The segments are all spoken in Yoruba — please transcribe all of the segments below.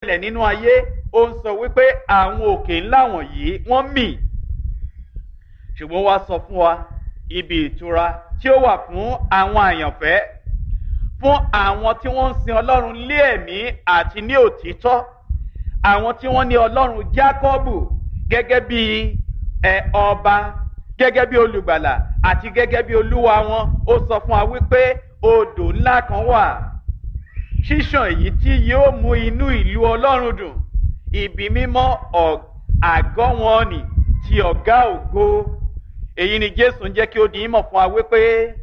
ṣẹlẹ̀ nínú ayé ó ń sọ wípé àwọn òkè ńlá wọ̀nyí wọ́n mì ṣùgbọ́n wá sọ fún wa ibi ìtura tí ó wà fún àwọn àyànfẹ́ fún àwọn tí wọ́n ń sin ọlọ́run lé ẹ̀mí àti ní òtítọ́ àwọn tí wọ́n ní ọlọ́run jákọ́bù gẹ́gẹ́ bí ẹ ọba gẹ́gẹ́ bí olùgbàlà àti gẹ́gẹ́ bí olúwa wọn ó sọ fún wa wípé odò ńlá kan wà ṣíṣàn èyí tí yóò mú inú ìlú ọlọ́run dùn ibi mímọ́ àgọ́ wọn nì ti ọ̀gá ògo èyí ni jésù ń jẹ́ kí ó di ìmọ̀ fún wa wípé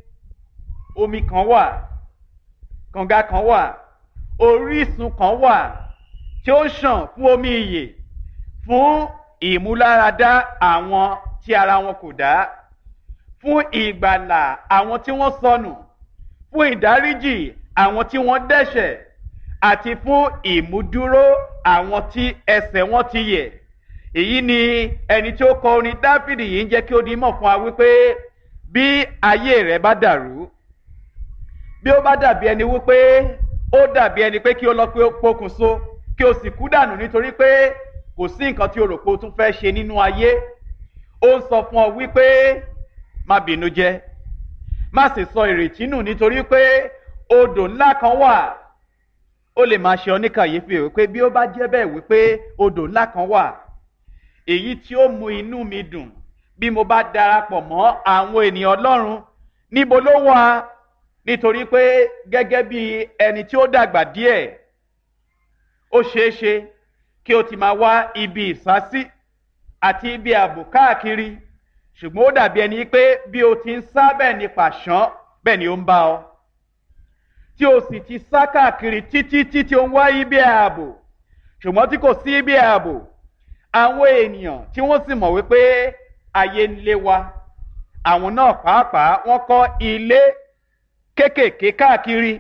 omi kan wà kànga kan wà orísun kan wà tí ó ṣàn fún omi ìyè fún ìmúláradá àwọn tí ara wọn kò dá fún ìgbàlà àwọn tí wọ́n sọnù fún ìdáríjì àwọn tí wọ́n dẹ́ṣẹ̀ àti fún ìmúdúró àwọn tí ẹsẹ̀ wọn ti yẹ̀ èyí ni ẹni tí ó kọ orin dáfídì yìí ń jẹ́ kí ó di mọ̀ fún wa wípé bí ayé rẹ̀ bá dàrú bí ó bá dàbí ẹni wípé ó dàbí ẹni pé kí ó lọ pé ó pokùnso kí o sì kú dànù nítorí pé kò sí nǹkan tí o rò pé o tún fẹ́ ṣe nínú ayé ó ń sọ fún ọ wípé má bínú jẹ má sì sọ ìrètí nù nítorí pé odò ńlá kan wà ó lè máa ṣe ọ ní kàyéfì wípé bí ó bá jẹ́ bẹ́ẹ̀ wípé odò ńlá kan wà èyí tí ó mú inú mi dùn bí mo bá darapọ̀ mọ́ àwọn ènìyàn ọlọ́run níbo ló wà nítorí pé gẹ́gẹ́ bí ẹni tí ó dàgbà díẹ̀ ó ṣeé ṣe kí o ti máa wá ibi ìsásí àti ibi ààbò káàkiri ṣùgbọ́n ó dàbí ẹni pé bí o ti ń sá bẹ́ẹ̀ ni pàṣán bẹ́ẹ̀ ni ó ń bá ọ tí o sì ti sá káàkiri títí títí o ń wá ibi ààbò ṣùgbọ́n tí kò sí ibi ààbò àwọn ènìyàn tí wọ́n sì mọ̀ wípé ayé ń lé wa àwọn náà pàápàá wọ́n kọ́ ilé kéékèèké káàkiri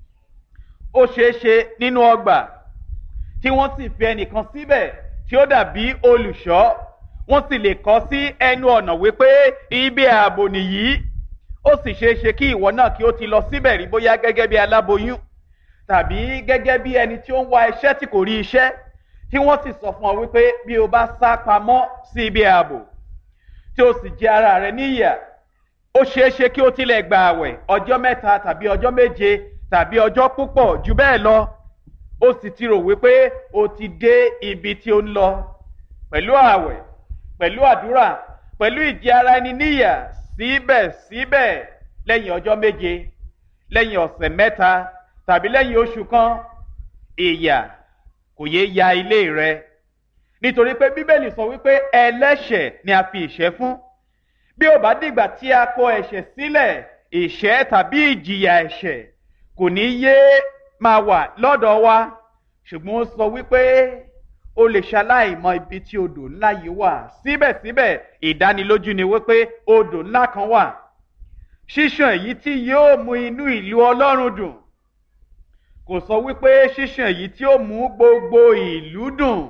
ó ṣeé ṣe nínú ọgbà tí wọ́n sì fi ẹnìkan síbẹ̀ tí ó dàbí olùṣọ́ wọ́n sì lè kọ́ sí ẹnu ọ̀nà wípé ibi ààbò nìyí ó sì ṣeé ṣe kí ìwọ náà kí ó ti lọ síbẹ̀ rí bóyá gẹ́gẹ́ bí aláboyún tàbí gẹ́gẹ́ bí ẹni tí ó ń wá iṣẹ́ tí kò rí iṣẹ́ tí wọ́n sì sọ fún ọ wípé bí o bá sá pamọ́ sí ibi ààbò tí o sì jẹ ara rẹ níyà ó ṣeé ṣe kí o tilẹ̀ gba àwẹ̀ ọjọ́ mẹ́ta tàbí ọjọ́ méje tàbí ọjọ́ púpọ̀ jù bẹ́ẹ̀ lọ ó sì ti rò wípé o ti dé ibi tí o ń lọ pẹ̀lú àwẹ̀ pẹ̀lú àdúrà pẹ̀lú ìjẹ ara ẹni níyà síbẹ̀síbẹ̀ lẹ́yìn ọjọ́ méje lẹ́yìn ọ̀sẹ̀ mẹ́ta tàbí lẹ́yìn oṣù kan ìyà kò yé ya ilé rẹ nítorí pé bíbélì sọ wípé ẹlẹ́ṣẹ̀ ni a fi ìṣẹ́ fún bí ó bá dìgbà tí a kọ ẹ̀ṣẹ̀ sílẹ̀ ìṣẹ́ tàbí ìjìyà ẹ̀ṣẹ̀ kò ní yé máa wà lọ́dọ̀ wa ṣùgbọ́n ó sọ wípé o lè ṣaláìmọ ibi tí odò ńlá yìí wà síbẹ̀síbẹ̀ ìdánilójú ni wípé odò ńlá kan wà ṣíṣàn èyí tí yóò mú inú ìlú ọlọ́run dùn kò sọ wípé ṣíṣàn èyí tí ó mú gbogbo ìlú dùn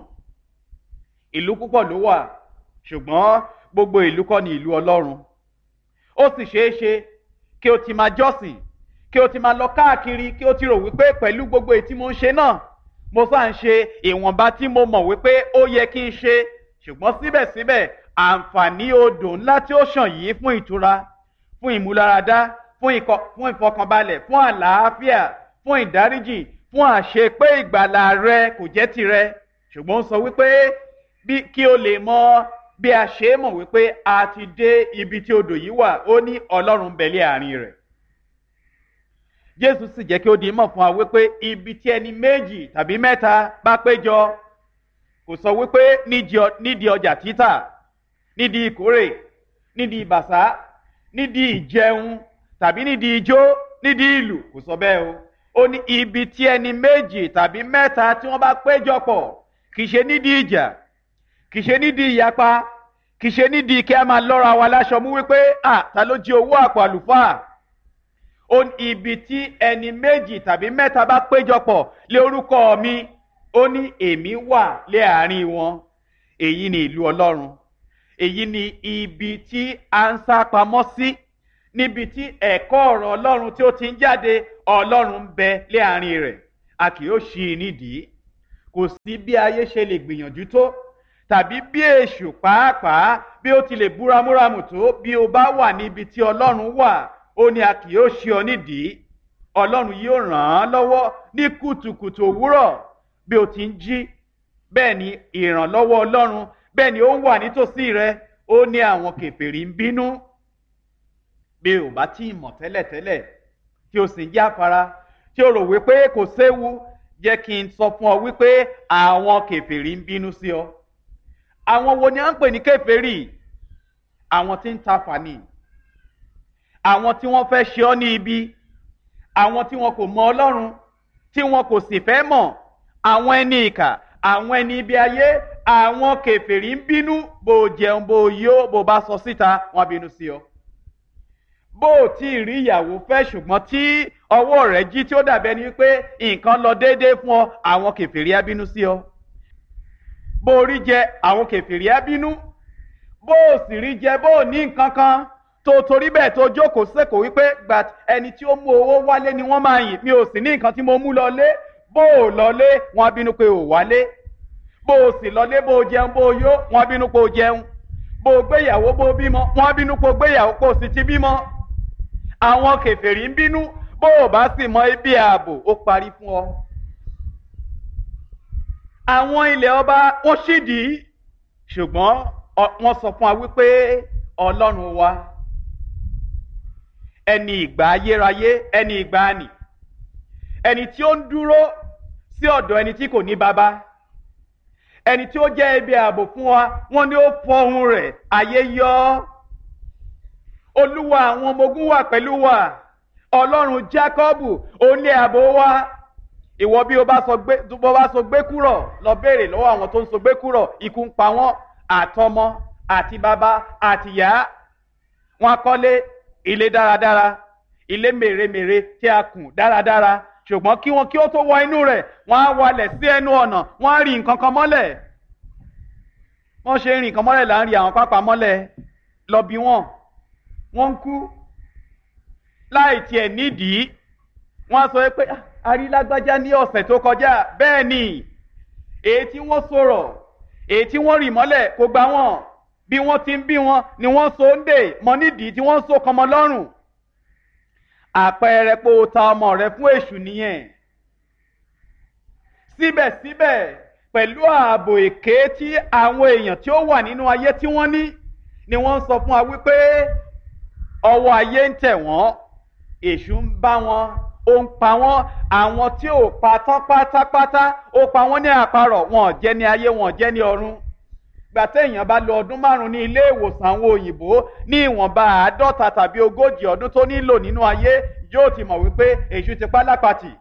ìlú púpọ̀ ló wà ṣùgbọ́n gbogbo ìlú kọ́ ni ìlú ọlọ́run ó sì ṣeé ṣe kí o ti máa jọ́sìn kí o ti máa lọ káàkiri kí o ti rò wípé pẹ̀lú gbogbo èyí tí mo ń ṣe náà mo sá ń ṣe ìwọ̀nba tí mo mọ̀ wípé ó yẹ kí n ṣe ṣùgbọ́n síbẹ̀síbẹ̀ àǹfààní odò ńlá tí ó ṣàn yìí fún ìtura fún ìmúláradá fún ìfọkànbalẹ̀ fún àlàáfíà fún ìdáríjì fún àṣepé ìgbàlà rẹ kò jẹ́ tirẹ̀ ṣùgbọ́n ó sọ wípé bí kí o lè mọ bí a ṣe mọ̀ wípé a ti dé ibi tí odò yìí wà ó ní ọlọ́run bẹ̀lẹ́ àárín rẹ̀ jésù sì jẹ́ kí ó di mọ̀ fún wa wípé ibi tí ẹni méjì tàbí mẹ́ta bá péjọ kò sọ wípé nídìí ọjà títà nídìí ìkórè nídìí ìbàṣá nídìí ìjẹun tàbí nídìí ijó nídìí ìlù kò sọ bẹ́ẹ̀ o ó ní ibi tí ẹni méjì tàbí mẹ́ta tí wọ́n bá péjọ pọ̀ kì í ṣe nídìí ìjà kì í ṣe nídìí ìyapa kì í ṣe nídìí kí a máa lọ́ra wa láṣọ mú wípé à ta ló jí owó àpò àlùfáà ó ní ibi tí ẹni méjì tàbí mẹ́ta bá péjọpọ̀ lé orúkọ mi ó ní èmi wà lé àárín wọn èyí ni ìlú ọlọ́run èyí ni ibi tí a ń sá pamọ́ sí níbi tí ẹ̀kọ́ ọ̀rọ̀ ọlọ́run tí ó ti ń jáde ọlọ́run ń bẹ lé àárín rẹ̀ a kì yóò ṣí i nídìí kò sí bí ayé ṣe lè gbìyànjú tó tàbí bí èṣù pàápàá bí ó ti lè búramúramù tó bí o bá wà níbi tí ọlọ́run wà ó ní a kì yóò ṣe ọ nídìí ọlọ́run yóò ràn án lọ́wọ́ ní kùtùkùtù òwúrọ̀ bí o ti ń jí bẹ́ẹ̀ ni ìrànlọ́wọ́ ọlọ́run bẹ́ẹ̀ ni ó ń wà nítòsí rẹ ó ní àwọn kèfèrí ń bínú bí o bá tí ì mọ̀ tẹ́lẹ̀tẹ́lẹ̀ tí o sì ń jáfara tí o rò wípé kò séwu jẹ́ kí n sọ fún ọ wípé àwọn kèfèrí ń bínú sí ọ àwọn wo ni à ń pè ní kèfèrí àwọn tí ń ta fàní àwọn tí wọ́n fẹ́ ṣe ọ́ ní ibi àwọn tí wọn kò mọ ọlọ́run tí wọn kò sì fẹ́ mọ̀ àwọn ẹni ìkà àwọn ẹni ibi ayé àwọn kèfèrí ń bínú bó o jẹun bó o yó bó o bá sọ síta wọn bínú sí ọ bó o tí ì rí ìyàwó fẹ́ ṣùgbọ́n tí ọwọ́ rẹ̀ jí tí ó dàbẹ́ ni pé nǹkan lọ déédéé fún ọ àwọn kèfèrí á bínú sí ọ bó o rí jẹ àwọn kèfèrí á bínú bó o sì rí jẹ bó o ní nǹkan kan tó torí bẹ́ẹ̀ tó jókòó sẹ́kọ̀ọ́ wípé gbà ẹni tí ó mú owó wálé ni wọ́n máa yìn mi ò sì ní nǹkan tí mo mú lọlé bó o lọlé wọn á bínú pé o wálé bó o sì lọlé bó o jẹun bó o yó wọn á bínú pé o jẹun bó o gbéyàwó bó o bímọ wọn á bínú pé o gbéyàwó pé o sì ti bímọ àwọn kèfèrí ń bínú bó o bá sì mọ ibi ààbò ó parí fún ọ. àwọn ilẹ̀ ọba wọ́n ṣídìí ṣùgbọ́n wọ́n sọ fún wa wípé ọlọ́run wa ẹni ìgbà ayérayé ẹni ìgbà ànì ẹni tí ó ń dúró sí ọ̀dọ̀ ẹni tí kò ní baba ẹni tí ó jẹ́ ibi ààbò fún wa wọ́n ní ó fọ ohun rẹ̀ ayé yọ olúwa àwọn ọmọ ogun wà pẹ̀lú wa ọlọ́run jákọ́bù òun ní ààbò wa ìwọ bí o bá sọ gbé bó bá sọ gbé kúrọ̀ lọ béèrè lọ́wọ́ àwọn tó ń sọ gbé kúrọ̀ ikú ń pa wọ́n àtọmọ àti bàbá àtìyá wọn kọ́lé ilé dáradára ilé mèremère tí a kùn dáradára ṣùgbọ́n kí wọn kí ó tó wọ inú rẹ̀ wọ́n á walẹ̀ sí ẹnu ọ̀nà wọ́n á rí nǹkan kan mọ́lẹ̀ wọ́n ṣe ń rí nǹkan mọ́lẹ̀ là ń rí àwọn pápá mọ́lẹ̀ lọ bí wọ́n wọ́n ń kú láì tiẹ̀ nídìí wọ́n á sọ pé arílágbájá ní ọ̀sẹ̀ tó kọjá bẹ́ẹ̀ ni èyí tí wọ́n sọ̀rọ̀ èyí tí wọ́n rì mọ́lẹ̀ kò gbà wọ́n bí wọ́n ti ń bí wọn ni wọ́n so ń dè mọ́ nídìí tí wọ́n so kọmọ lọ́rùn àpẹẹrẹ pé o ta ọmọ rẹ fún èṣù nìyẹn síbẹ̀síbẹ̀ pẹ̀lú ààbò èké tí àwọn èèyàn tí ó wà nínú ayé tí wọ́n ní ni wọ́n ń sọ fún wa wípé ọwọ́ ayé ń tẹ̀ wọ́n èṣù ń bá wọn ó ń pa wọ́n àwọn tí ò pa tán pátápátá ó pa wọ́n ní àparọ̀ wọn ò jẹ́ ní ayé wọn ò jẹ́ ní ọ̀run gbàtẹ́ èèyàn bá lo ọdún márùn-ún ní ilé ìwòsàn àwọn òyìnbó ní ìwọ̀nba àádọ́ta tàbí ogójì ọdún tó nílò nínú ayé yóò ti mọ̀ wípé èṣù ti pa lápàtì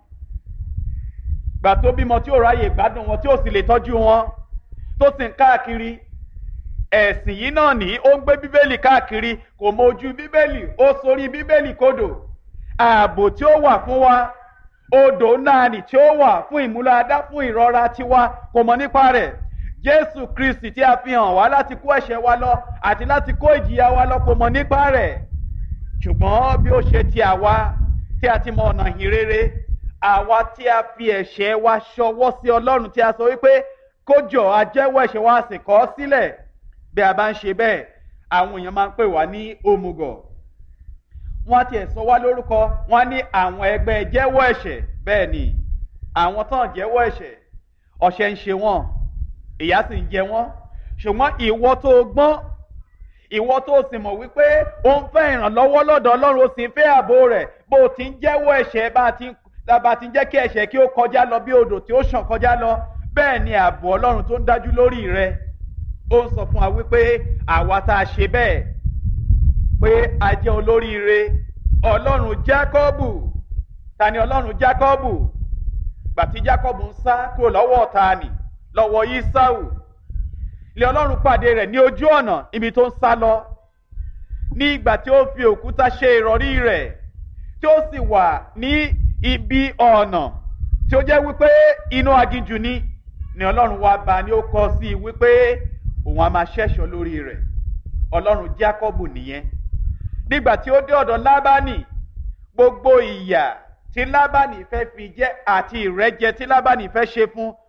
gbà tó bímọ tí ò ráyè gbádùn wọn tí ò sì lè tọ́jú wọn tó sì ń káàkiri ẹ̀sìn yìí náà ní ó ń gbé bíbélì káàkiri kò mọ ojú bíbélì ó sorí bíbélì kodò ààbò tí ó wà fún wa odò náà nì tí ó wà fún ìmúláadá fún ìrora tiwa kò mọ nípa rẹ̀ jésù kristi tí a fi hàn wá láti kó ẹ̀ṣẹ̀ wa lọ àti láti kó ìjìyà wa lọ kò mọ nípa rẹ̀ ṣùgbọ́n bí ó ṣe ti àwa tí a ti mọ ọ̀nà ìhìnrere àwa tí a fi ẹ̀ṣẹ̀ wa ṣọwọ́ sí ọlọ́run tí a sọ wípé kó jọ ajẹ́wọ́ ẹ̀ṣẹ̀ wa sì kọ̀ ọ́ sílẹ̀ bí a bá ń ṣe bẹ́ẹ̀ àwọn èèyàn máa ń pè wá ní òmùgọ̀ wọ́n ti ẹ̀ sọ wá lórúkọ wọ́n ní àwọn ẹgbẹ́ jẹ́wọ́ ẹ̀ṣẹ̀ bẹ́ẹ̀ ni àwọn tán jẹ́wọ́ ẹ̀ṣẹ̀ ọ̀ṣẹ̀ ń ṣe wọ́n ìyà sì ń jẹ wọ́n ṣùgbọ́n ìwọ tó gbọ́n ìwọ tó sì mọ̀ wípé ó ń fẹ́ ìrànlọ́wọ́ lọ́dọ̀ ọlọ́run ó sì ń fẹ́ ààbò rẹ̀ bó o ti ń jẹ́wọ́ ẹ̀ṣẹ̀ bá a ti ń bá a ti ń jẹ́ kí ẹ̀ṣẹ̀ kí ó kọjá lọ bí odò tí ó ṣàn kọjá lọ bẹ́ẹ̀ ni ààbò ọlọ́run tó ń dájú lórí rẹ ó ń sọ fún wa wípé àwa tá a ṣe bẹ́ẹ̀ pé a jẹ́ olóríire ọlọ́run jákọ́bù ta ni ọlọ́run jákọ́bù gbàtí jákọ́bù ń sá kúrò lọ́wọ́ ọ̀tá nì lọ́wọ́ Ísáù ilé ọlọ́run pàdé rẹ̀ ní ojú ọ̀nà ibi tó ń sá lọ ní ìgbà tí ó fi òkúta ṣe ìrọ̀rí rẹ̀ tí ó sì wà ní ibi ọ̀nà tí ó jẹ́ wípé inú aginjù ni ni ọlọ́run wá bá ní ó kọ sí i wípé òun á máa ṣẹ́ṣọ́ lórí rẹ̀ ọlọ́run Jákọ́bù nìyẹn nígbà tí ó dé ọ̀dọ̀ Lábánì gbogbo ìyà tí Lábánì fẹ́ fi jẹ àti ìrẹ́jẹ tí Lábánì fẹ́ ṣe fún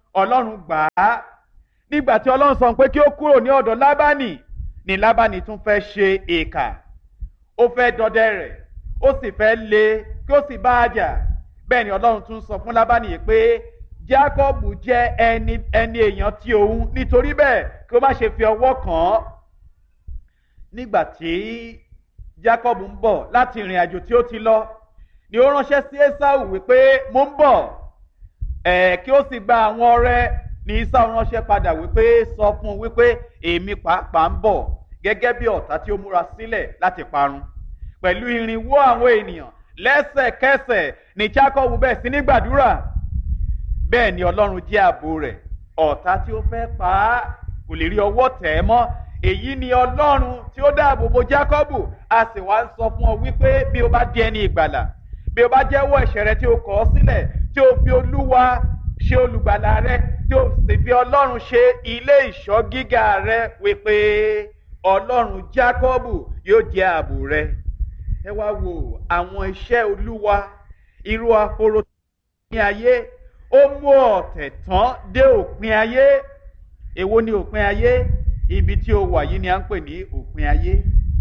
ọlọ́run gbà á nígbà tí ọlọ́run sọ pé kí ó kúrò ní ọ̀dọ̀ lábánì ni lábánì tún fẹ́ ṣe èkà ó fẹ́ dọdẹ rẹ̀ ó sì fẹ́ lé kí ó sì bá a jà bẹ́ẹ̀ ni ọlọ́run tún sọ fún lábánì yìí pé jákọ́bù jẹ́ ẹni ẹni èèyàn tí òun nítorí bẹ́ẹ̀ kí ó má ṣe fi ọwọ́ kàn án nígbà tí jákọ́bù ń bọ̀ láti ìrìn àjò tí ó ti lọ ni ó ránṣẹ́ sí esau wípé mo ń bọ̀ ẹ̀ kí ó sì gba àwọn ọrẹ ní esau ránṣẹ́ padà wípé sọ fún un wípé èmi pàápàá ń bọ̀ gẹ́gẹ́ bí ọ̀tá tí ó múra sílẹ̀ láti parun pẹ̀lú irinwó àwọn ènìyàn lẹ́sẹ̀kẹsẹ̀ ní jákọ́bù bẹ́ẹ̀ sí ní gbàdúrà bẹ́ẹ̀ ni ọlọ́run jẹ́ ààbò rẹ̀ ọ̀tá tí ó fẹ́ pa á kò lè rí ọwọ́ tẹ̀ ẹ́ mọ́ èyí ni ọlọ́run tí ó dáàbò bo jákọ́bù a sì wá ń sọ fún ọ wípé bí o bá di ẹni ìgbàlà bí o bá jẹ́wọ́ ẹ̀ṣẹ̀ rẹ tí o kọ̀ ọ́ sílẹ̀ tí o fi olúwa ṣe olùgbàlà rẹ tí o sì fi ọlọ́run ṣe ilé ìṣọ́ gíga rẹ wípé ọlọ́run jákọ́bù yóò jẹ́ ààbò rẹ ẹ wá wo àwọn iṣẹ́ olúwa irú ahoro ní ayé ó mú ọ̀tẹ̀ tán dé òpin ayé èwo ni òpin ayé ibi tí o wà yìí ni à ń pè ní òpin ayé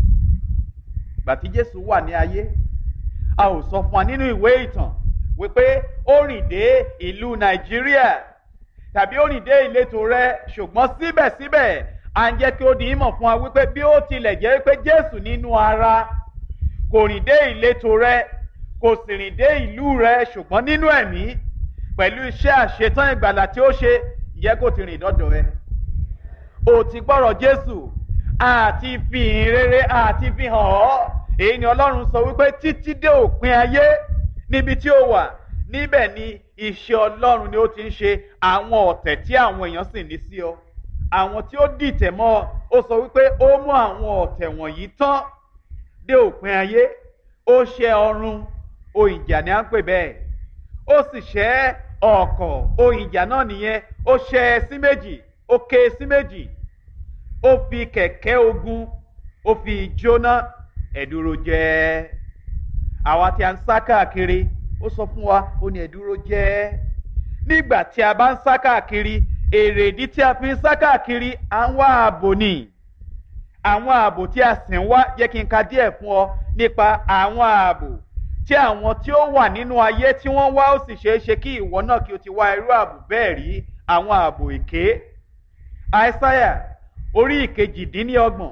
gbàtí jésù wà ní ayé a ò sọ fún wa nínú ìwé ìtàn wípé ó rìn dé ìlú nàìjíríà tàbí ó rìn dé ìletò rẹ ṣùgbọ́n síbẹ̀síbẹ̀ à ń jẹ́ kí ó di ìmọ̀ fún wa wípé bí ó tilẹ̀ jẹ́ pé jésù nínú ara kò rìn dé ìletò rẹ kò sì rìn dé ìlú rẹ ṣùgbọ́n nínú ẹ̀mí pẹ̀lú iṣẹ́ àṣetán ìgbàlà tí ó ṣe ìyẹ́ kò ti rìn dọ́dọ̀ ẹ o ti gbọ́rọ̀ jésù àti fi ìhìn rere àti fi hàn ọ́ èyí ni ọlọ́run sọ wípé títí dé òpin ayé níbi tí ó wà níbẹ̀ ni iṣẹ́ ọlọ́run ni ó ti ń ṣe àwọn ọ̀tẹ̀ tí àwọn èèyàn sì ní sí ọ àwọn tí ó dìtẹ̀ mọ́ ọ ó sọ wípé ó mú àwọn ọ̀tẹ̀ wọ̀nyí tán dé òpin ayé ó ṣe ọrùn ohun ìjà ni à ń pè bẹ́ẹ̀ ó sì ṣẹ́ ọ̀kọ̀ ohun ìjà náà nìyẹn ó ṣẹ́ ẹ sí méjì ó ké sí méjì ó fi kẹ̀kẹ́ ogun ó fi jóná ẹ̀dúró jẹ́ àwa tí a ń sá káàkiri ó sọ fún wa ó ní ẹ̀dúró jẹ́ nígbà tí a bá ń sá káàkiri èrèdí tí a fi ń sá káàkiri à ń wá ààbò ni àwọn ààbò tí a sì ń wá jẹ́ kí n ka díẹ̀ fún ọ nípa àwọn ààbò tí àwọn tí ó wà nínú ayé tí wọ́n wá ó sì ṣeé ṣe kí ìwọ náà kí o ti wá irú ààbò bẹ́ẹ̀ rí àwọn ààbò èké àìsáyà orí ìkejìdínlọ́gbọ̀n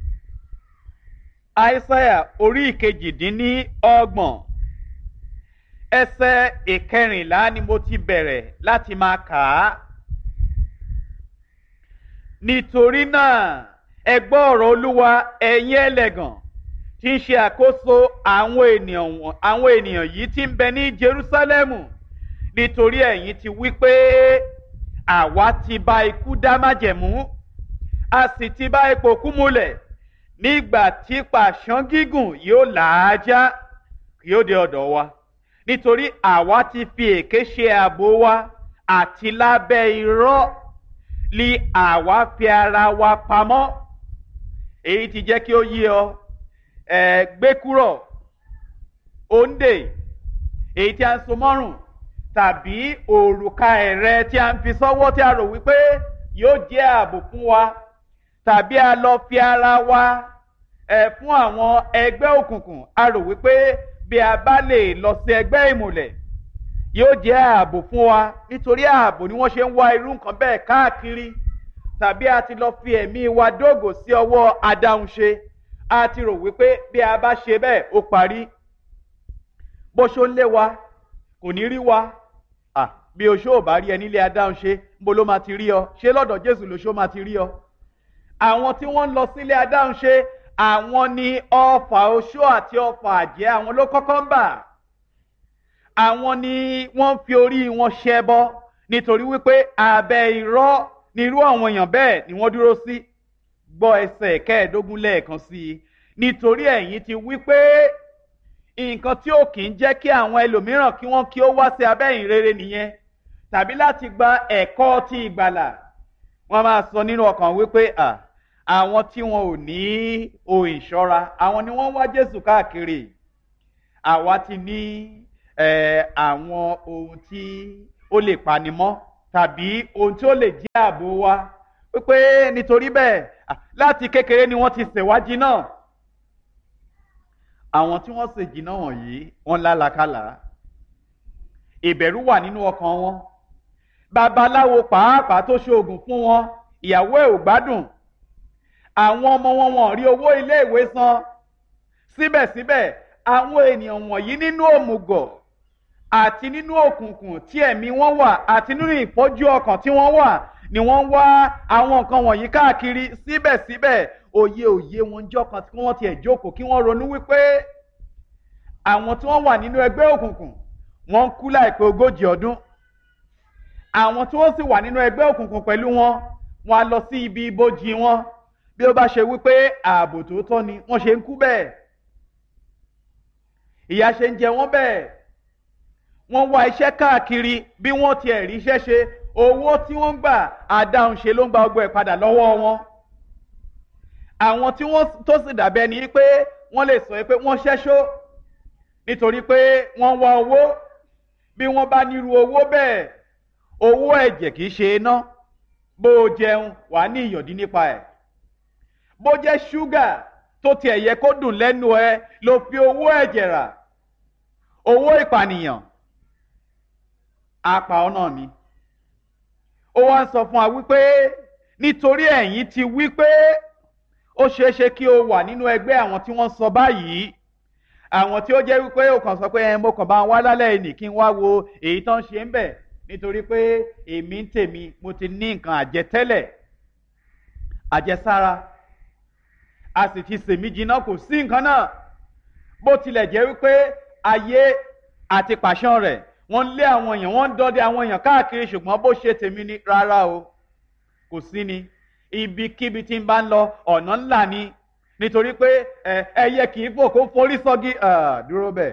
àìsáyà orí ìkejìdínlọ́gbọ̀n ẹsẹ̀ ìkẹrìnlá ni mo ti bẹ̀rẹ̀ láti máa kà á nítorí náà ẹ gbọ́ ọ̀rọ̀ olúwa ẹ̀yin ẹlẹ́gàn tí ń ṣe àkóso àwọn ènìyàn àwọn ènìyàn yìí tí ń bẹ ní jerusalemu nítorí ẹ̀yin ti wí pé àwa ti bá ikú dá májẹ̀mú a sì ti bá ipò kú múlẹ̀ nígbà tí pàṣán gígùn yóò làájá yóò dé ọ̀dọ̀ wa nítorí àwa ti fi èké ṣe ààbò wa àti lábẹ́ irọ́ li àwa fi ara wa pamọ́ èyí ti jẹ́ kí ó yí ọ ẹ̀ gbé kúrò òǹdè èyí tí a ń so mọ́rùn tàbí òrùka ẹ̀rẹ́ tí a ń fi sọ́wọ́ tí a rò wípé yóò jẹ́ ààbò fún wa tàbí a lọ fi ara wa ẹ̀ fún àwọn ẹgbẹ́ òkùnkùn a rò wípé bí a bá lè lọ sí ẹgbẹ́ ìmùlẹ̀ yóò jẹ́ ààbò fún wa nítorí ààbò ni wọ́n ṣe ń wá irú nǹkan bẹ́ẹ̀ káàkiri tàbí a ti lọ fi ẹ̀mí wa dógò sí ọwọ́ adáhunṣe a ti rò wípé bí a bá ṣe bẹ́ẹ̀ ó parí bó ṣó ń lé wa kò ní rí wa à bí oṣó ò bá rí ẹ nílé adáhunṣe bó ló máa ti rí ọ ṣé lọ́dọ̀ jésù lóṣó máa ti rí ọ àwọn tí wọ́n ń lọ sílé adáhunṣe àwọn ni ọfà oṣó àti ọfà àjẹ́ àwọn ló kọ́kọ́ ń bà àwọn ni wọ́n fi orí wọn ṣẹbọ nítorí wípé abẹ́ irọ́ ni irú àwọn èèyàn bẹ́ẹ̀ ni wọ́n dúró sí gbọ́ ẹsẹ̀ kẹẹ̀ẹ́dógún lẹ́ẹ̀kan sí i nítorí ẹ̀yin ti wípé nǹkan tí ó kì í jẹ́ kí àwọn ẹlòmíràn kí wọ́n kí ó wá sí abẹ́ ìrere nìyẹn tàbí láti gba ẹ̀kọ́ ti ìgbàlà wọ́n máa sọ nínú ọkàn wípé àwọn tí wọn ò ní ohun ìṣọ́ra àwọn ni wọ́n wá jésù káàkiri àwa ti ní àwọn ohun tí ó lè pani mọ́ tàbí ohun tí ó lè jẹ́ ààbò wa wípé nítorí bẹ́ẹ̀ láti kékeré ni wọ́n ti ṣèwádìí náà àwọn tí wọ́n ṣèjì náà wọ̀nyí wọ́n lálàkàlà ìbẹ̀rù wà nínú ọkàn wọn babaláwo pàápàá tó ṣoògùn fún wọn ìyàwó ẹ̀ ò gbádùn àwọn ọmọ wọn wọn rí owó iléèwé san síbẹ̀síbẹ̀ àwọn ènìyàn wọ̀nyí nínú òmùgọ̀ àti nínú òkùnkùn tí ẹ̀mí wọn wà àti nínú ìfọ́jú ọkàn tí wọ́n wà ni wọ́n wá àwọn nǹkan wọ̀nyí káàkiri síbẹ̀síbẹ̀ òye òye wọn jọ kan tí wọ́n tiẹ̀ jókòó kí wọ́n ronú wípé àwọn tí wọ́n wà nínú ẹgbẹ́ òkùnkùn wọ́n ń kú láìpẹ́ ogójì ọdún àwọn tí wọ́n sì wà nínú ẹgbẹ́ òkùnkùn pẹ̀lú wọn wọ́n á lọ sí ibi ibojì wọn bí ó bá ṣe wípé ààbò tòótọ́ ni wọ́n ṣe ń kú bẹ́ẹ̀ ìyà ṣe ń jẹ wọ́n bẹ́ẹ̀ wọ́n wá iṣẹ́ káàkiri bí wọ́n tiẹ̀ rí iṣẹ́ ṣe owó tí wọ́n ń gbà àdáhùn ṣe ló ń gba ọgbọ́ ẹ̀ padà lọ́wọ́ wọn àwọn tí wọ́n tó sì dàbẹ́ ni pé wọ́n lè sọ pé wọ́n ṣẹ́ṣó nítorí pé wọ́n wá owó bí wọ́n bá nírú owó bẹ́ẹ̀ owó ẹ̀jẹ̀ kì í ṣe iná bó o jẹun wàá ní ìyọ̀dí nípa ẹ̀ bó jẹ́ ṣúgà tó tiẹ̀ yẹ kó dùn lẹ́nu ẹ ló fi owó ẹ̀jẹ̀ rà owó ìpànìyàn apá ọ̀nà mi ó wá ń sọ fún wa wípé nítorí ẹ̀yin ti wí pé ó ṣeé ṣe kí o wà nínú ẹgbẹ́ àwọn tí wọ́n sọ báyìí àwọn tí ó jẹ́ wípé ó kàn sọ pé ẹ mo kàn bá wá lálẹ́ ìní kí n wá wo èyí tó ń ṣe ń bẹ̀ nítorí pé èmi ń tèmi mo ti ní nǹkan àjẹtẹ́lẹ̀ àjẹsára a sì ti sèmí jiná kò sí nǹkan náà bó tilẹ̀ jẹ́ wípé ayé àti pàṣán rẹ̀ wọ́n lé àwọn èèyàn wọ́n ń dọ́dẹ àwọn èèyàn káàkiri ṣùgbọ́n bó ṣe tèmi ni rárá o kò sí ni ibikíbi tí n bá ń lọ ọ̀nà ńlá ni nítorí pé ẹyẹ kì í fò kó forí sọ́gi dúró bẹ́ẹ̀.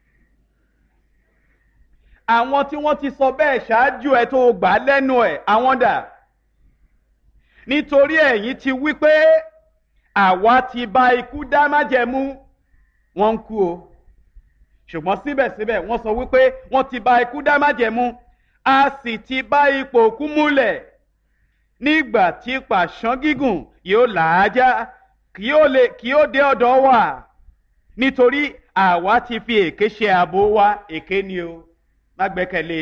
àwọn tí wọ́n ti sọ bẹ́ẹ̀ ṣáájú ẹ̀ tó gbà á lẹ́nu ẹ̀ àwọn dà nítorí ẹ̀yin ti wí pé àwa ti bá ikú dá májẹ̀mú wọ́n ń kú o ṣùgbọ́n síbẹ̀síbẹ̀ wọ́n sọ wípé wọ́n ti bá ikú dá májẹ̀mú a sì ti bá ipò òkú múlẹ̀ nígbà tí pàṣán gígùn yóò làájá kí ó lè kí ó dé ọ̀dọ̀ wa nítorí àwa ti fi èké ṣe ààbò wa èké ni o má gbẹ́kẹ̀lé